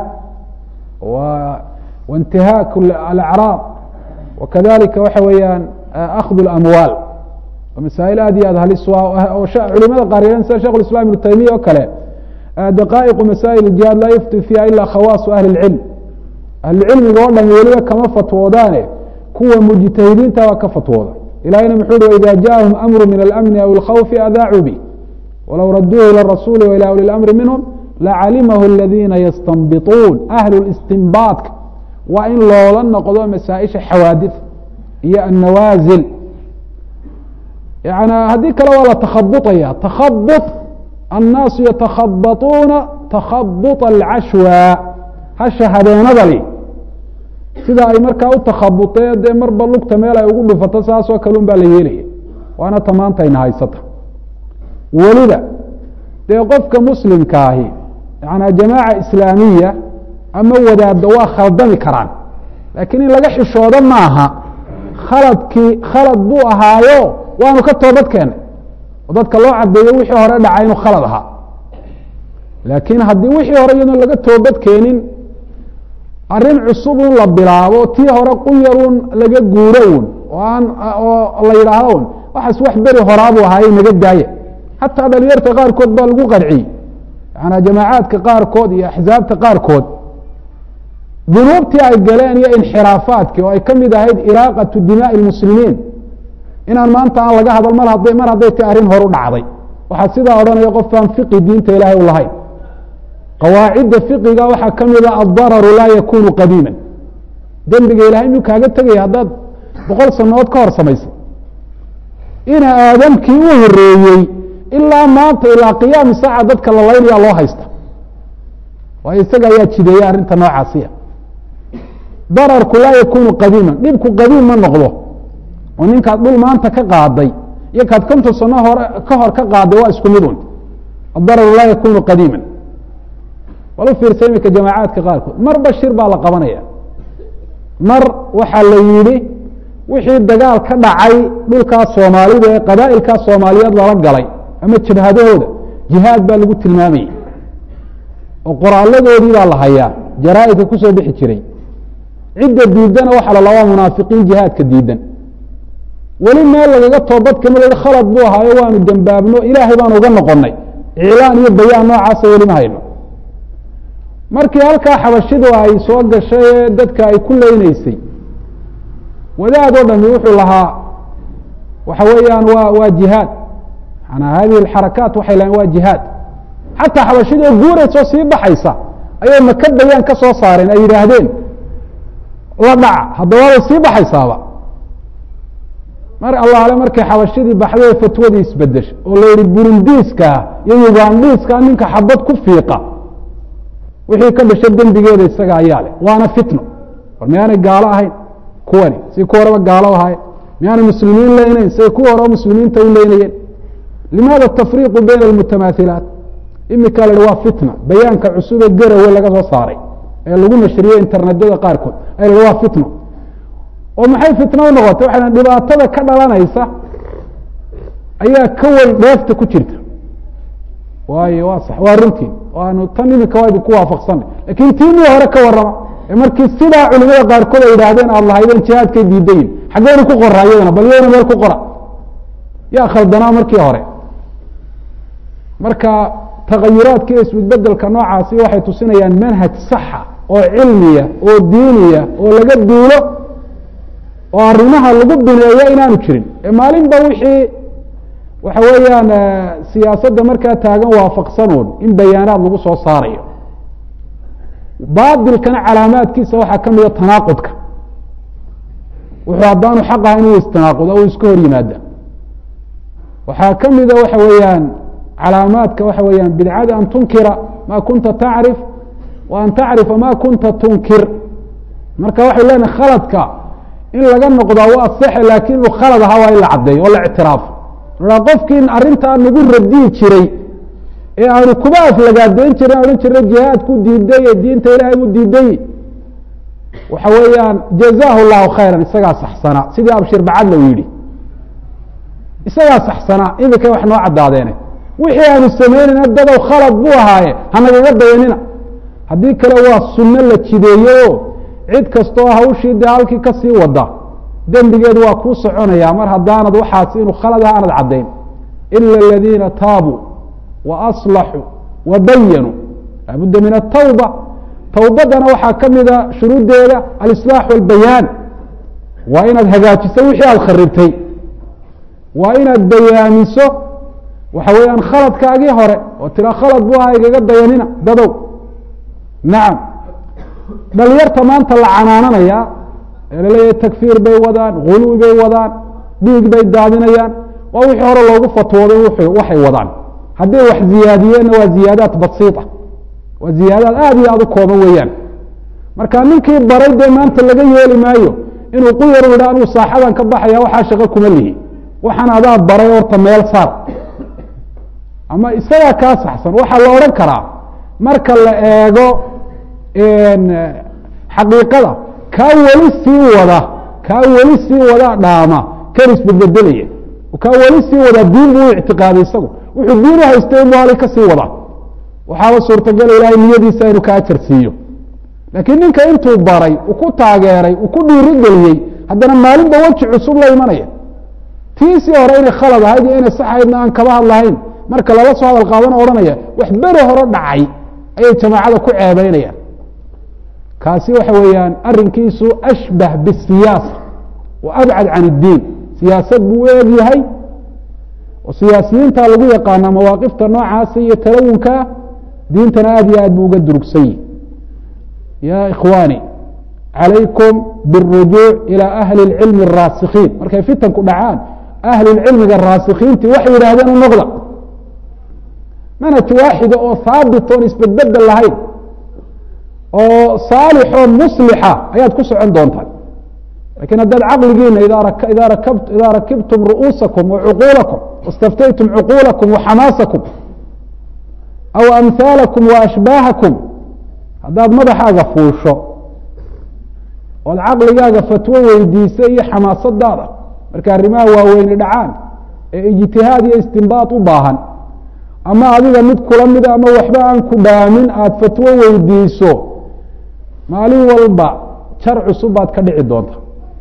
waاntihaak alacraab wakadalika waxa weeyaan akhd اlamwaal masaa'il aad iyo aad halis oo culimada qaariyeen sida shekh islam ibnu taymiya oo kale daqaa'iqu masaa'il jihaad laa yufti fiiha ila khawaasu ahli اlcilm ahlucilmiga oo dhan weliba kama fatwoodaane kuwa mujtahidiinta baa ka fatwooda ilahayna muxuu uhi waida jaءahum amru min alamni aw اlkhawfi adaacuu bih walow raduuhu ilى rasuli wa ilى uli اlamri minhum lacalimahu اladina yastanbituun ahlu istinbaadka waa in loola noqdo masaaئisha xawaadif iyo annawaasil yani haddii kale waa la takhabuطaya takhabuط annaasu yatakhabatuuna takhabuط alcashwa hasha habeenadali sida ay markaa u takhabuteen dee marba lugta meel ay ugu dhufato saasoo kale un baa la yeelaya waana tamaantayna haysata weliba dee qofka muslimka ahi yani jamaaca islaamiya ama wadaadda waa khaldami karaan laakiin in laga xishoodo maaha khaladkii khalad buu ahaayo waanu ka toobad keenay oo dadka loo cadeeyo wixii hore dhacay inuu khalad ahaa laakiin haddii wixii hore iyadoon laga toobad keenin arrin cusub un la bilaabo tii hore quyarun laga guuro un oo aan oo la yidhaahdo un waxaas wax beri horaabuu ahaaye naga daaya xataa dhalinyarta qaarkood baa lagu qarciyey yaana jamaacaadka qaarkood iyo axsaabta qaarkood dunuubtii ay galeen iyo inxiraafaadkii oo ay ka mid ahayd iraaqatu dimaaءi اmuslimiin inaan maanta aan laga hadal mar hadday mar hadday ti arrin horu dhacday waxaa sidaa odhanaya qofkaan fiqi diinta ilaahay u lahayn qawaacidda fiqiga waxaa ka mida addararu laa yakunu qadiima dembiga ilahay miyuu kaaga tegaya haddaad boqol sanood ka hor samaysay ina aadamkii u horeeyey ilaa maanta ilaa qiyaami saaca dadka la laynaya loo haysta waayo isaga ayaa jideeyey arrinta noocaasiya dararku laa yakunu qadiima dhibku qadiim ma noqdo oo ninkaad dhul maanta ka qaaday iyo kaad konton sano hore ka hor ka qaaday waa isku mid un adararu laa yakunu qadiima wal u fiirsa iminka jamaacaadka qaarkood marba shir baa la qabanaya mar waxaa la yidhi wixii dagaal ka dhacay dhulkaas soomaalida ee qabaa'ilkaas soomaaliyeed lala galay ama jabhadahooda jihaad baa lagu tilmaamayay oo qoraaladoodii baa la hayaa jaraaidka kusoo bixi jiray cidda diidana waxaa la labaa munaafiqiin jihaadka diidan weli meel lagaga toobadkama la khalad buu ahaayo waanu dembaabno ilaahay baanu uga noqonay iclaan iyo bayaan noocaasa weli ma hayno markii halkaa xabashidu ay soo gashay ee dadka ay ku leyneysay wadaad oo dhami wuxuu lahaa waxa weeyaan waa waa jihaad manaa hadihi alxarakaat waxay lahayn waa jihaad xataa xabashida oo guuraysoo sii baxaysa ayay maka bayaan ka soo saareen ay yidhaahdeen la dhaca haddawabay sii baxaysaaba mar allaale markay xabashidii baxday fatwadii isbedeshay oo la yihi burundiiska iyo ugandhiiska ninka xabad ku fiiqa wixii ka dhashay dembigeeda isaga ayaa leh waana fitno war miyaanay gaalo ahayn kuwani si ku horeba gaalo ahayen miyaanay muslimiin leynayn siay kuwa horeba muslimiinta u leynayeen limaada tafriiqu bayna almutamaahilaat imika la hi waa fitna bayaanka cusube garawe laga soo saaray ee lagu nashriyey internetyada qaarkood ay la waa fitno oo maxay fitno u noqotay waxay dhibaatada ka dhalanaysa ayaa ka weyn dheefta ku jirta waayo waa sax waa runtii waanu tan imika waa idinku waafaqsanay lakin tiinii hore ka warrama ee markii sidaa culimada qaarkood ay yidhaahdeen aada lahaydeen jihaadkay diidayin xaggeenu ku qora iyadana bal iyadana meel ku qora yaa khaldanaa markii hore marka tagayuraadka iyo isbedbedelka noocaasi waxay tusinayaan manhaj saxa oo cilmiya oo diiniya oo laga duulo oo arrimaha lagu bineeyo inaanu jirin ee maalinba wixii waxa weeyaan siyaasadda markaa taagan waafaqsanuun in bayaanaad lagu soo saarayo baatilkana calaamaadkiisa waxaa ka mida tanaaqudka wuxuu haddaanu xaq ahayn uu istanaaquda u iska hor yimaada waxaa ka mida waxa weeyaan calaamaadka waxa weeyaan bidcada an tunkira ma kunta tacrif wa an tacrifa ma kunta tunkir marka waxay leenahay khaladka in laga noqdaa waa saxe laakin inuu khalad ahaa waa in la caddeeyo oo la ictiraafo a qofkii arrintaa nagu radiyi jiray ee aanu kuba aflagaadeyn jirin odhan jirnay jihaadku diiday ee diinta ilaahay buu diiday waxa weeyaan jazaahu llahu khayran isagaa saxsanaa sidii abshir bacadla uu yidhi isagaa saxsanaa imika wax noo caddaadeene wixii aanu samaynayna dadow khalad buu ahaaye hanagaga dayanina haddii kale waa sunno la jideeyeyo cid kastoo hawshii dee halkii kasii wada dembigeedu waa kuu soconaya mar haddaanad waxaas inuu khalad ah aanad caddayn ila aladiina taabuu wa aslaxuu wa bayanuu laabudda min atawba towbadana waxaa ka mida shuruuddeeda alislaax walbayaan waa inaad hagaajiso wixii aada kharibtay waa inaad bayaamiso waxa weeyaan khaladkaagii hore oo tira khalad bu aha igaga dayanina dadow nacam dhalinyarta maanta la canaananaya ee laleeyahay takfiir bay wadaan guluwi bay wadaan dhiig bay daadinayaan waa wixii hore loogu fatwooday waxay wadaan hadday wax ziyaadiyeenna waa ziyaadaat basiita waa ziyaadaad aada iyo aada u kooban weeyaan marka ninkii baray dee maanta laga yeeli maayo inuu quyar yidha anuu saaxadan ka baxaya waxaa shaqo kuma lihi waxaan adaa baray horta meel saar ama isagaa kaa saxsan waxaa la odhan karaa marka la eego xaqiiqada kaa weli sii wada kaa weli sii wada dhaama kan isbedbedelaya kaa weli sii wadaa diin buu u ictiqaaday isagu wuxuu diin u haystay inbu halay ka sii wadaa waxaaba suurtagala ilaahay niyadiisa inuu ka ajar siiyo laakiin ninka intuu baray uu ku taageeray uu ku dhiiri geliyey haddana maalinba weji cusub la imanaya tiisii hore inay khalad ahayd iyo inay saxaydna aan kaba hadlahayn marka lala soo hadal qaadana odhanaya wax beri hore dhacay ayay jamaacada ku ceebeynayaan kaasi waxa weeyaan arinkiisu ashbah bisiyaasa wa abcad can iddiin siyaasad buu u eeg yahay oo siyaasiyiinta lagu yaqaana mawaaqifta noocaasa iyo talawunkaa diintana aad iyo aad buu uga durugsan yihi ya ikhwaani calaykum biاrujuuc ilى ahli اlcilmi الraasikiin markay fitanku dhacaan ahlulcilmiga raasikiintii waxay yidhahdeen u noqda manhaj waaxida oo haabit oon isbedbedel lahayn oo saalixoo muslixa ayaad ku socon doontaan lakiin haddaad caqligiina idaa rakibtum ru'uusakum wacuquulakum waاstaftaytum cuquulakum waxamaasakum aw amhaalakum waashbaahakum haddaad madaxaaga fuusho ood caqligaaga fatwo weydiisa iyo xamaasadaada marka arrimaha waaweyni dhacaan ee ijtihaad iyo istinbaad u baahan ama adiga mid kula mida ama waxba aan ku dhaamin aada fatwo weydiiso maalin walba jar cusub baad ka dhici doonta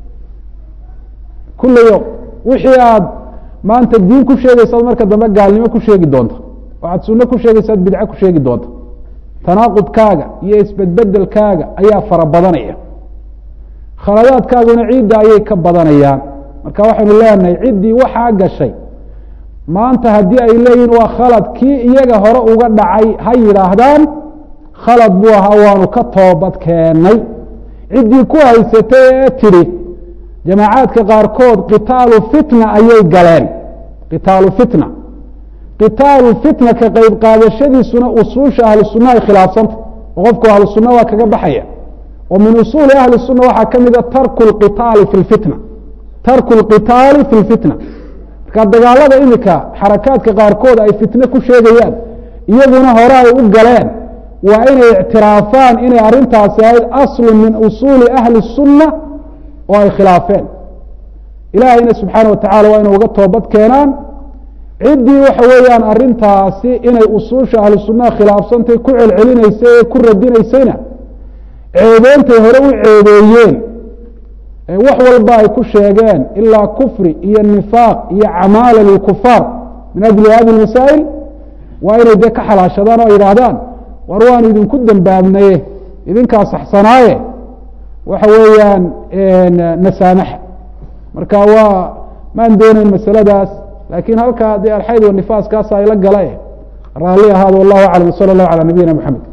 kula yom wixii aad maanta diin ku sheegaysaad marka dambe gaalnimo ku sheegi doonta waxaad sunno ku sheegaysaad bidco ku sheegi doonta tanaaqudkaaga iyo isbedbedelkaaga ayaa fara badanaya khaladaadkaaguna ciidda ayay ka badanayaan marka waxaynu leenahay ciddii waxaa gashay maanta haddii ay leeyihin waa khalad kii iyaga hore uga dhacay ha yidhaahdaan khalad buu ahaa waanu ka toobad keennay ciddii ku haysatay ee tidhi jamaacaadka qaarkood qitaalu fitna ayay galeen qitaalu fitna qitaalu fitna ka qeyb qaadashadiisuna usuusha ahlu sunna ay khilaafsanta oo qofku ahlu sunna waa kaga baxaya oo min usuuli ahli sunna waxaa ka mida tarku lqitaali fi lfitna tarku lqitaali fi lfitna marka dagaalada imika xarakaadka qaarkood ay fitne ku sheegayaan iyaguna hore ay u galeen waa inay ictiraafaan inay arrintaasi ahayd aslu min usuuli ahli sunna oo ay khilaafeen ilaahayna subxaana wa tacala waa inay uga toobad keenaan ciddii waxa weeyaan arrintaasi inay usuusha ahlu sunnaha khilaafsantay ku celcelinaysay ee ku radinaysayna ceebeentay hore u ceebeeyeen wax walba ay ku sheegeen ilaa kufri iyo nifaaq iyo camaala lilkufaar min ajli hadi masaa'il waa inay dee ka xalaashadaan oo yidhaahdaan war waanu idinku dembaabnaye idinkaa saxsanaaye waxa weeyaan nasaamaxa marka waa maan doonayn masaladaas laakiin halkaa dee alxayd wanifaaskaasa ayla gala raalli ahaado wallahu aclam wsala allahu calaa nabiyina maxamed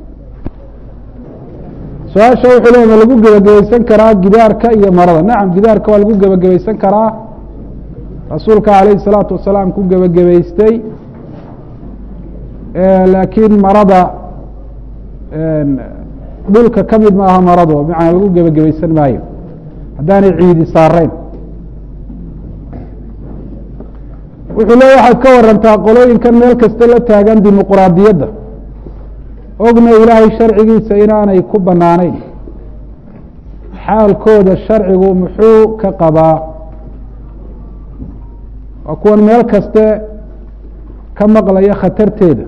su-aasha wuxuu leey ma lagu gebagabaysan karaa gidaarka iyo marada nacam gidaarka waa lagu gebagabaysan karaa rasuulka alayhi salaatu wasalaam ku gebagabaystay laakiin marada dhulka ka mid maaha marado bimacnaa lagu gebagabaysan maayo haddaanay ciidi saarayn wuxuu leey waxaad ka warantaa qolooyinkan meel kasta la taagan dimuquraadiyadda ogna ilaahay sharcigiisa inaanay ku banaanayn xaalkooda sharcigu muxuu ka qabaa waa kuwan meel kaste ka maqlaya khatarteeda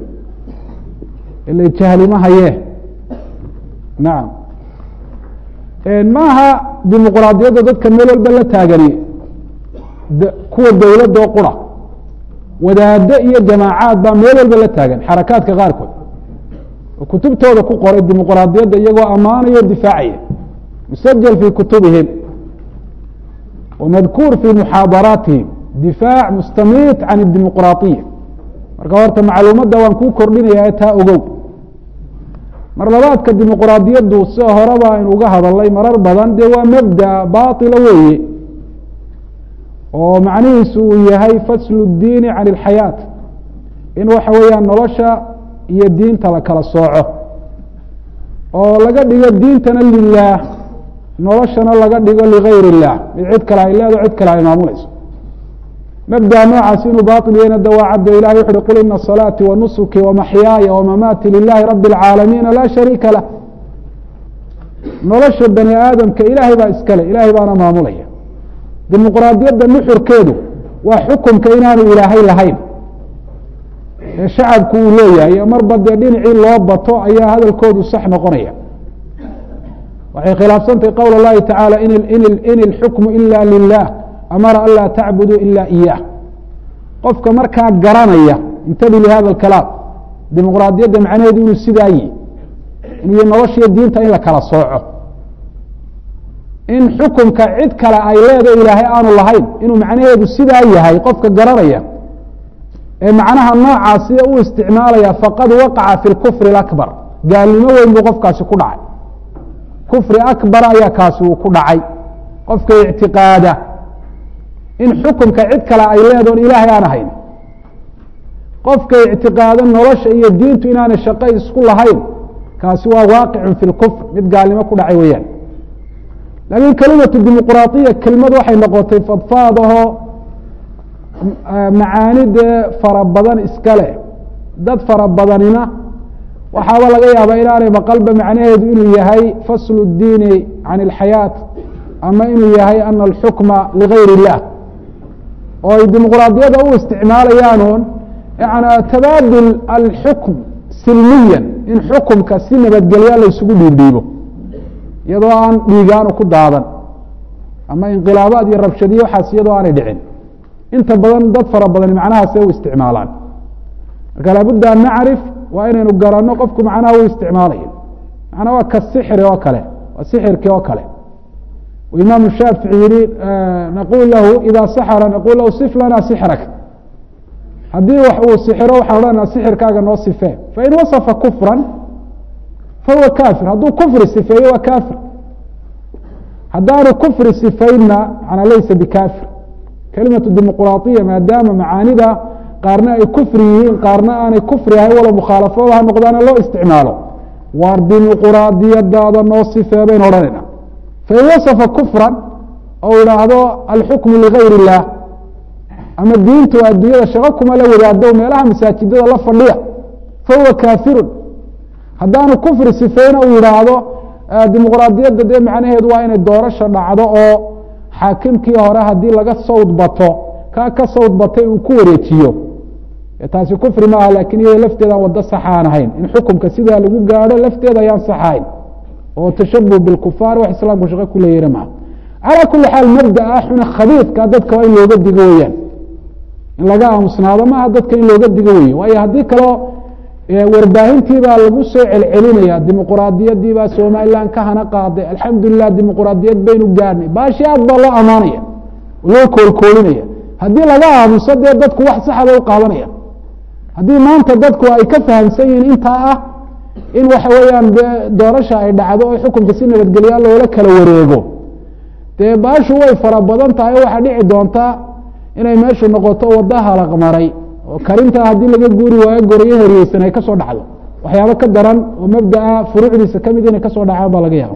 ila jahlima hayee nacam maaha dimuquraadiyadda dadka meel walba la taagani kuwa dowladda oo qura wadaado iyo jamaacaad baa meel walba la taagan xarakaadka qaarkood oo kutubtooda ku qoray dimuquraadiyadda iyagoo ammaanaya o difaacaya musajal fii kutubihim wamadkuur fii muxaadaraatihim difaac mustamiit can اdimuquraadiya marka horta macluumadda waan kuu kordhinaya taa ogow mar labaadka dimuquraadiyaddu sida horeba aynu uga hadalnay marar badan dee waa mabda baطila weeye oo macnihiisu uu yahay faslu اdiini can اlxayaat in waxa weeyaan nolosha iyo diinta la kala sooco oo laga dhigo diintana lilah noloshana laga dhigo ligayr الlah mid cid kale ay leedo cid kale ay maamulayso mabda noocaas inuu baطil yahayna dawaacadda ilahi wuxu uhi qul ina صalaatii wanusuki wamaxyaaya wamamaati lilahi rabi اlcaalamiina laa shariika lah nolosha bani aadamka ilaahay baa iskale ilahay baana maamulaya dimuquraadiyadda nuxurkeedu waa xukumka inaanu ilaahay lahayn ee shacabku uu leeyahay marba dee dhinacii loo bato ayaa hadalkoodu sax noqonaya waxay khilaafsantahy qowl اllahi taعaalى in اlxukmu ila lilah amara an laa tacbuduu ila iyah qofka markaa garanaya intabi lihada اkalaam dimuquraadiyadda macnaheedu inuu sidaa yihi inuu noloshiyo diinta in la kala sooco in xukumka cid kale ay leedo ilaahay aanu lahayn inuu macnaheedu sidaa yahay qofka garanaya ee macnaha noocaasi u isticmaalaya faqad waqaca fi اkufr اakbar gaalnimo weyn buu qofkaasi ku dhacay kufri akbar ayaa kaasi uu ku dhacay qofka ictiqaada in xukumka cid kale ay leedoon ilaahay aan ahayn qofka ictiqaado nolosha iyo diintu inaanay shaqo isku lahayn kaasi waa waaqicun fi lkufr mid gaalnimo ku dhacay weeyaan laakiin kelimatu dimuquraadiya kelimad waxay noqotay fadfaadahoo macaanidee fara badan iska leh dad fara badanina waxaaba laga yaabaa inaanay maqalba macnaheedu inuu yahay faslu اdiini can اlxayaat ama inuu yahay ana alxukma ligayr اllah oo ay dimuquraadiyada u isticmaalayaanuun yana tabaadul alxukm silmiyan in xukumka si nabadgelya laysugu dhiibdhiibo iyadoo aan dhiigaanu ku daadan ama inqilaabaad iyo rabshadiyo waxaas iyadoo aanay dhicin inta badan dad fara badani macnahaasay u isticmaalaan marka laabudda an nacrif waa inaynu garanno qofku macnaha u isticmaalayo macnaa waa ka sixri oo kale waa sixirkii oo kale imaamu shaafici yihi naqul lahu ida saxra naqul lahu sif lana sixrak haddii wax uu sixiro waxaan odhanaa sixirkaaga noo sifee fain wasafa kufran fahuwa kafir hadduu kufri sifeeyo waa kafir haddaanu kufri sifaynna manaa laysa bikafir kelimatu dimuquraadiya maadaama macaanida qaarna ay kufri yihiin qaarna aanay kufri ahayn walo mukhaalafooda ha noqdaana loo isticmaalo waar dimuquraadiyadaada noo sifee baynu odhanayna fain wasafa kufran ou idhaahdo alxukmu ligayr اllah ama diintu adduunyada shaqo kuma la wadaado meelaha masaajidada la fadhiya fahuwa kafirun haddaanu kufri sifeyna uu yidhaahdo dimuquraadiyadda dee macnaheedu waa inay doorasha dhacdo oo xaakimkii hore haddii laga sawd bato kaa ka sawd batay uu ku wareejiyo taasi kufri maaha lakin iyada lafteedaan wado sax aan ahayn in xukumka sidaa lagu gaadho lafteeda ayaan sax ahayn oo tashabuh bilkufaar wax islaamku shaqo ku leeyana maaha calaa kuli xaal mabdaa xuna khabiidka dadka waa in looga digo weyaan in laga aamusnaado maaha dadka in looga digo weye waayo haddii kaleo warbaahintii baa lagu soo celcelinaya dimuquraadiyadii baa somalilan ka hana qaaday alxamdulilah dimuquraadiyad baynu gaadhnay baashi aad baa loo amaanaya loo koolkoolinaya haddii laga aamuso dee dadku wax saxa bay u qaadanaya haddii maanta dadku ay ka fahamsan yihiin intaa ah in waxa weeyaan doorasha ay dhacdo oo xukunka si nabadgelya loola kala wareego dee baashu way fara badan tahay o waxaa dhici doontaa inay meeshu noqoto wado halaqmaray oo karintaa haddii laga guuri waayo gorayo heriyeysan ay kasoo dhacdo waxyaabo ka daran oo mabdaa furuucdiisa kamid inay kasoo dhacaan baa laga yaaba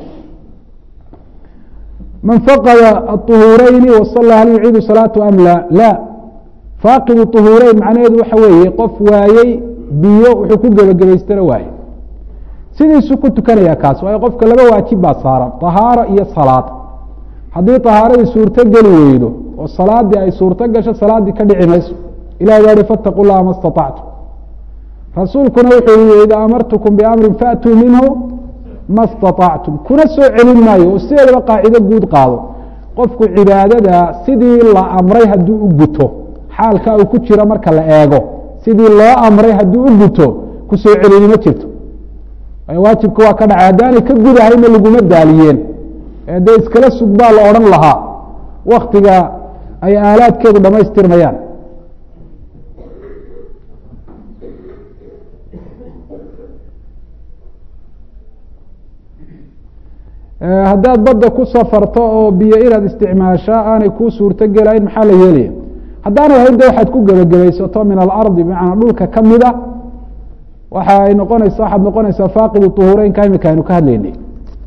man faqada aطuhuureyni wasala hal yuciidu salaatu am la la faaqidu طuhuureyn macnaheedu waxa weeye qof waayey biyo wuxuu ku gebagabaystana waaye sidiisuu ku tukanaya kaas waayo qofka laba waajib baa saaran طahaaro iyo salaad haddii طahaaradii suurto geli weydo oo salaadii ay suurto gasho salaaddii ka dhici mayso ilah baa hi faاtaqu llaha ma اstaطactu rasuulkuna wuxuu yihi ida amartukum bamri faatuu minhu ma staطactum kuna soo celin maayo oo sideedaba qaacido guud qaado qofku cibaadada sidii la amray hadduu u guto xaalka uu ku jiro marka la eego sidii loo amray hadduu u guto ku soo celini ma jirto waajibka waa ka dhacay haddaanay ka gudahayna laguma daaliyeen ee dee iskala sug baa la odhan lahaa waktiga ay aalaadkeedu dhamaystirmayaan haddaad badda ku safarto oo biyo inaad isticmaashaa aanay kuu suurto gelayn maxaa la yeelaya haddaanay ahayn de waxaad ku gebagabaysato min alardi bimacnaa dhulka ka mida waxa ay noqonaysa waxaad noqonaysaa faaqidu طuhureynka imika aynu ka hadlaynay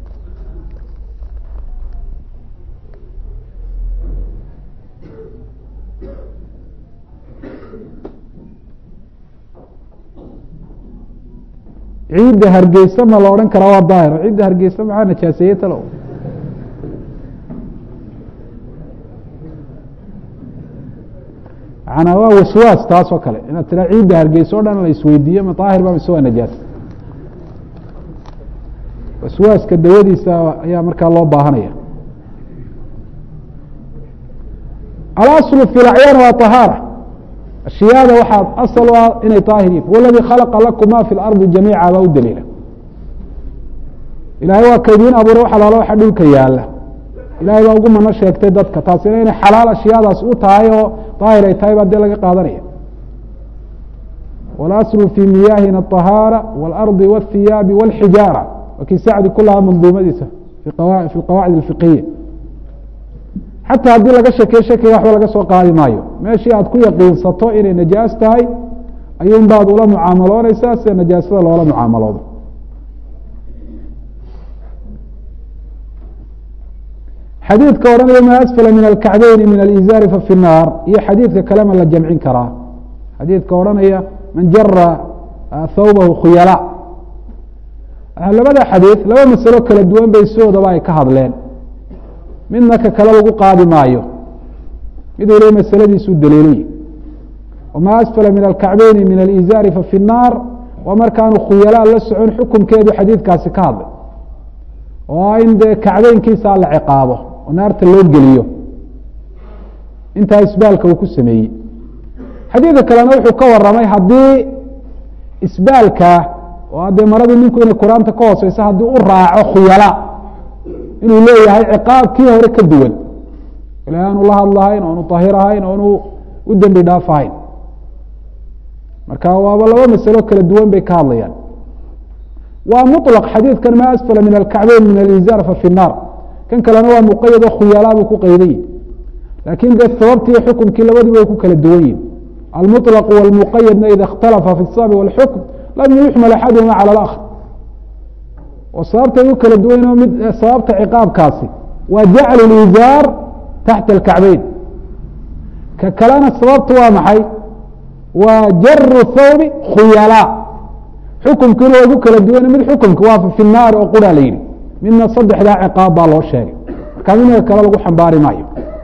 ciidda hargeysa ma la odhan karaa waa daahir ciidda hargeysa maxaa najaaseeye talo manaa waa waswaas taas oo kale inaad tiraa ciidda hargeysa o dhan la isweydiiyo ma daahir ba mise waa najaas waswaaska dawadiisa ayaa markaa loo baahanaya alaslu fi lacyaan waa طahaara ashyaada waxaa asal u ah inay daahir yihin waladii khalaqa lakum ma fi lardi jamiica baa u daliila ilahay waa kaydiin abuure wax alaalo waxa dhulka yaala ilahay baa ugu mano sheegtay dadka taasina inay xalaal ashyaadaas u tahay oo daahir ay tahay baa dee laga qaadanaya walaslu fi miyaahina aطahaara wاlardi wاthiyaabi wاlxijaara waa kii sacdi ku lahaa manduumadiisa fi qawaacid اfiqiya xataa haddii laga shakeyo shakiga waxba laga soo qaadi maayo meeshii aad ku yaqiinsato inay najaas tahay ayuun baad ula mucaamalooneysaa sida najaasada loola mucaamaloodo xadiidka odhanaya ma asfala min alkacbeyni min alizaari fa fi naar iyo xadiidka kalema la jamcin karaa xadiidka odhanaya man jara thawbahu khuyala labada xadiid laba masalo kala duwan bay sidoodaba ay ka hadleen midna ka kale lagu qaadi maayo mid waliba masaladiisu daliilay wama asfala min alkacbeyni min alizaari fa fi naar waa markaanu khuyalaa la socon xukunkeedu xadiidkaasi ka hadlay oo in dee kacbeynkiisa la ciqaabo oo naarta loo geliyo intaa isbaalka uu ku sameeyey xadiidka kalena wuxuu ka waramay haddii isbaalka oo dee maradii ninku inay qur-aanta ka hooseysa haddii u raaco khuyala inuu leeyahay ciqaab kii hore ka duwan ilahay aanu la hadlahayn oonu ahir ahayn oonu u dembi dhaaf ahayn marka waaba laba masalo kala duwan bay ka hadlayaan waa muطlq xadiidkan ma asfala min alkacbeyn min alizaar fa fi الnaar kan kalena waa muqayad oo khuyalaa buu ku qayday laakin dee sababtii xukumkii labadiba way ku kala duwan yihin almuطlq wاlmuqayadna ida اkhtalafa fi الsabi wاlxukm lam yuxmal axaduhuma calى اlakr oo sababtay u kala duwanoo mid sababta ciqaabkaasi waa jaclu lizaar taxta alkacbeyn ka kalena sababtu waa maxay waa jaru thawbi khuyalaa xukumkiina waa ku kala duwane mid xukumka waa fi naari oo quraa la yidhi midna saddexdaa ciqaab baa loo sheegay markaa midna kale lagu xambaari maayo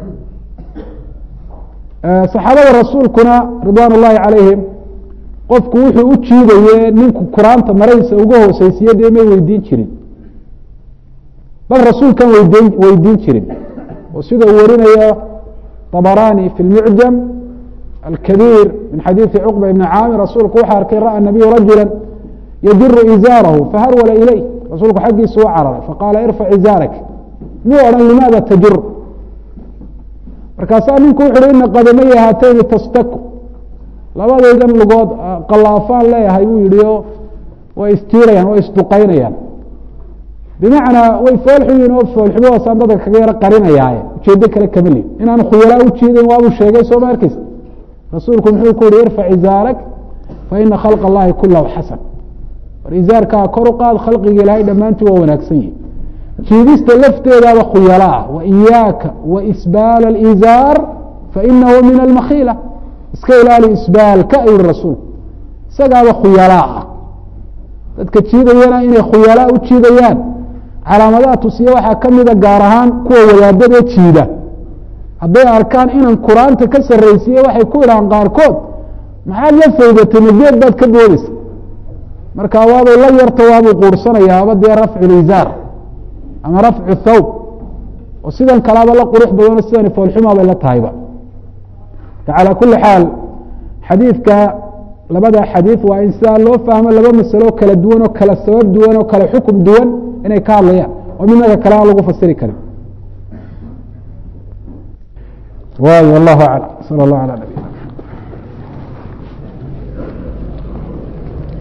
saxaabada rasuulkuna ridwaan ullaahi calayhim qofku wuxuu u jiidaye ninku quraanta maradiisa uga hooseysiye dee may weydiin jirin bal rasuulkan weydiin weydiin jirin oo sida uu warinayo طabarani fi اlmucjam alkabiir min xadiidi cuqba ibni caamir rasuulku wuxuu arkay ra'a nabiyu rajula yadiru izaarahu faharwala ilayh rasuulku xaggiisu u cararay faqaala irfac izaarak muu odhan limaada tajur markaasaa ninku wuxu uhi ina qadamaya haatayni tastaku labadaydan lugood qallaafaan leeyahay buu yihi oo way istiirayaan way isduqaynayaan bimacnaa way foolxuyiin oo foolxumahoosaan dadka kaga yaro qarinayaaye ujeedo kale kama lid inaanu khuyalaa ujeedayn waabuu sheegay soo ma arkeysa rasuulku muxuu ku yihi irfac izaarak fa ina khalqa allahi kulahu xasan war izaarkaa kor u qaad khalqiga ilaahay dhammaantii waa wanaagsan yihi jiidista lafteedaaba khuyala ah wa iyaaka wa isbaal alizaar fainahu min almakhiila iska ilaali isbaalka ayuu yihi rasuulku isagaaba khuyalaa ah dadka jiidayana inay khuyalaa u jiidayaan calaamadaha tusiya waxaa ka mida gaar ahaan kuwa wadaadadee jiida hadday arkaan inan qur-aanta ka sarraysiiye waxay ku idhahaan qaarkood maxaad la faydatay mageed baad ka boodeysa marka waabay la yarto waabuu quurhsanaya aba dee rafcu lizaar ama rafcu thawb oo sidan kalaaba la qurux badano sidani foolxumaa bay la tahayba calى kuli xaal xadiidka labada xadiid waa in sidaa loo fahmo laba masalo kala duwan oo kala sabab duwan oo kala xukum duwan inay ka hadlayaan oo midnaga kale aan lagu fasiri karin waay wallahu aclam sal اllah alى nab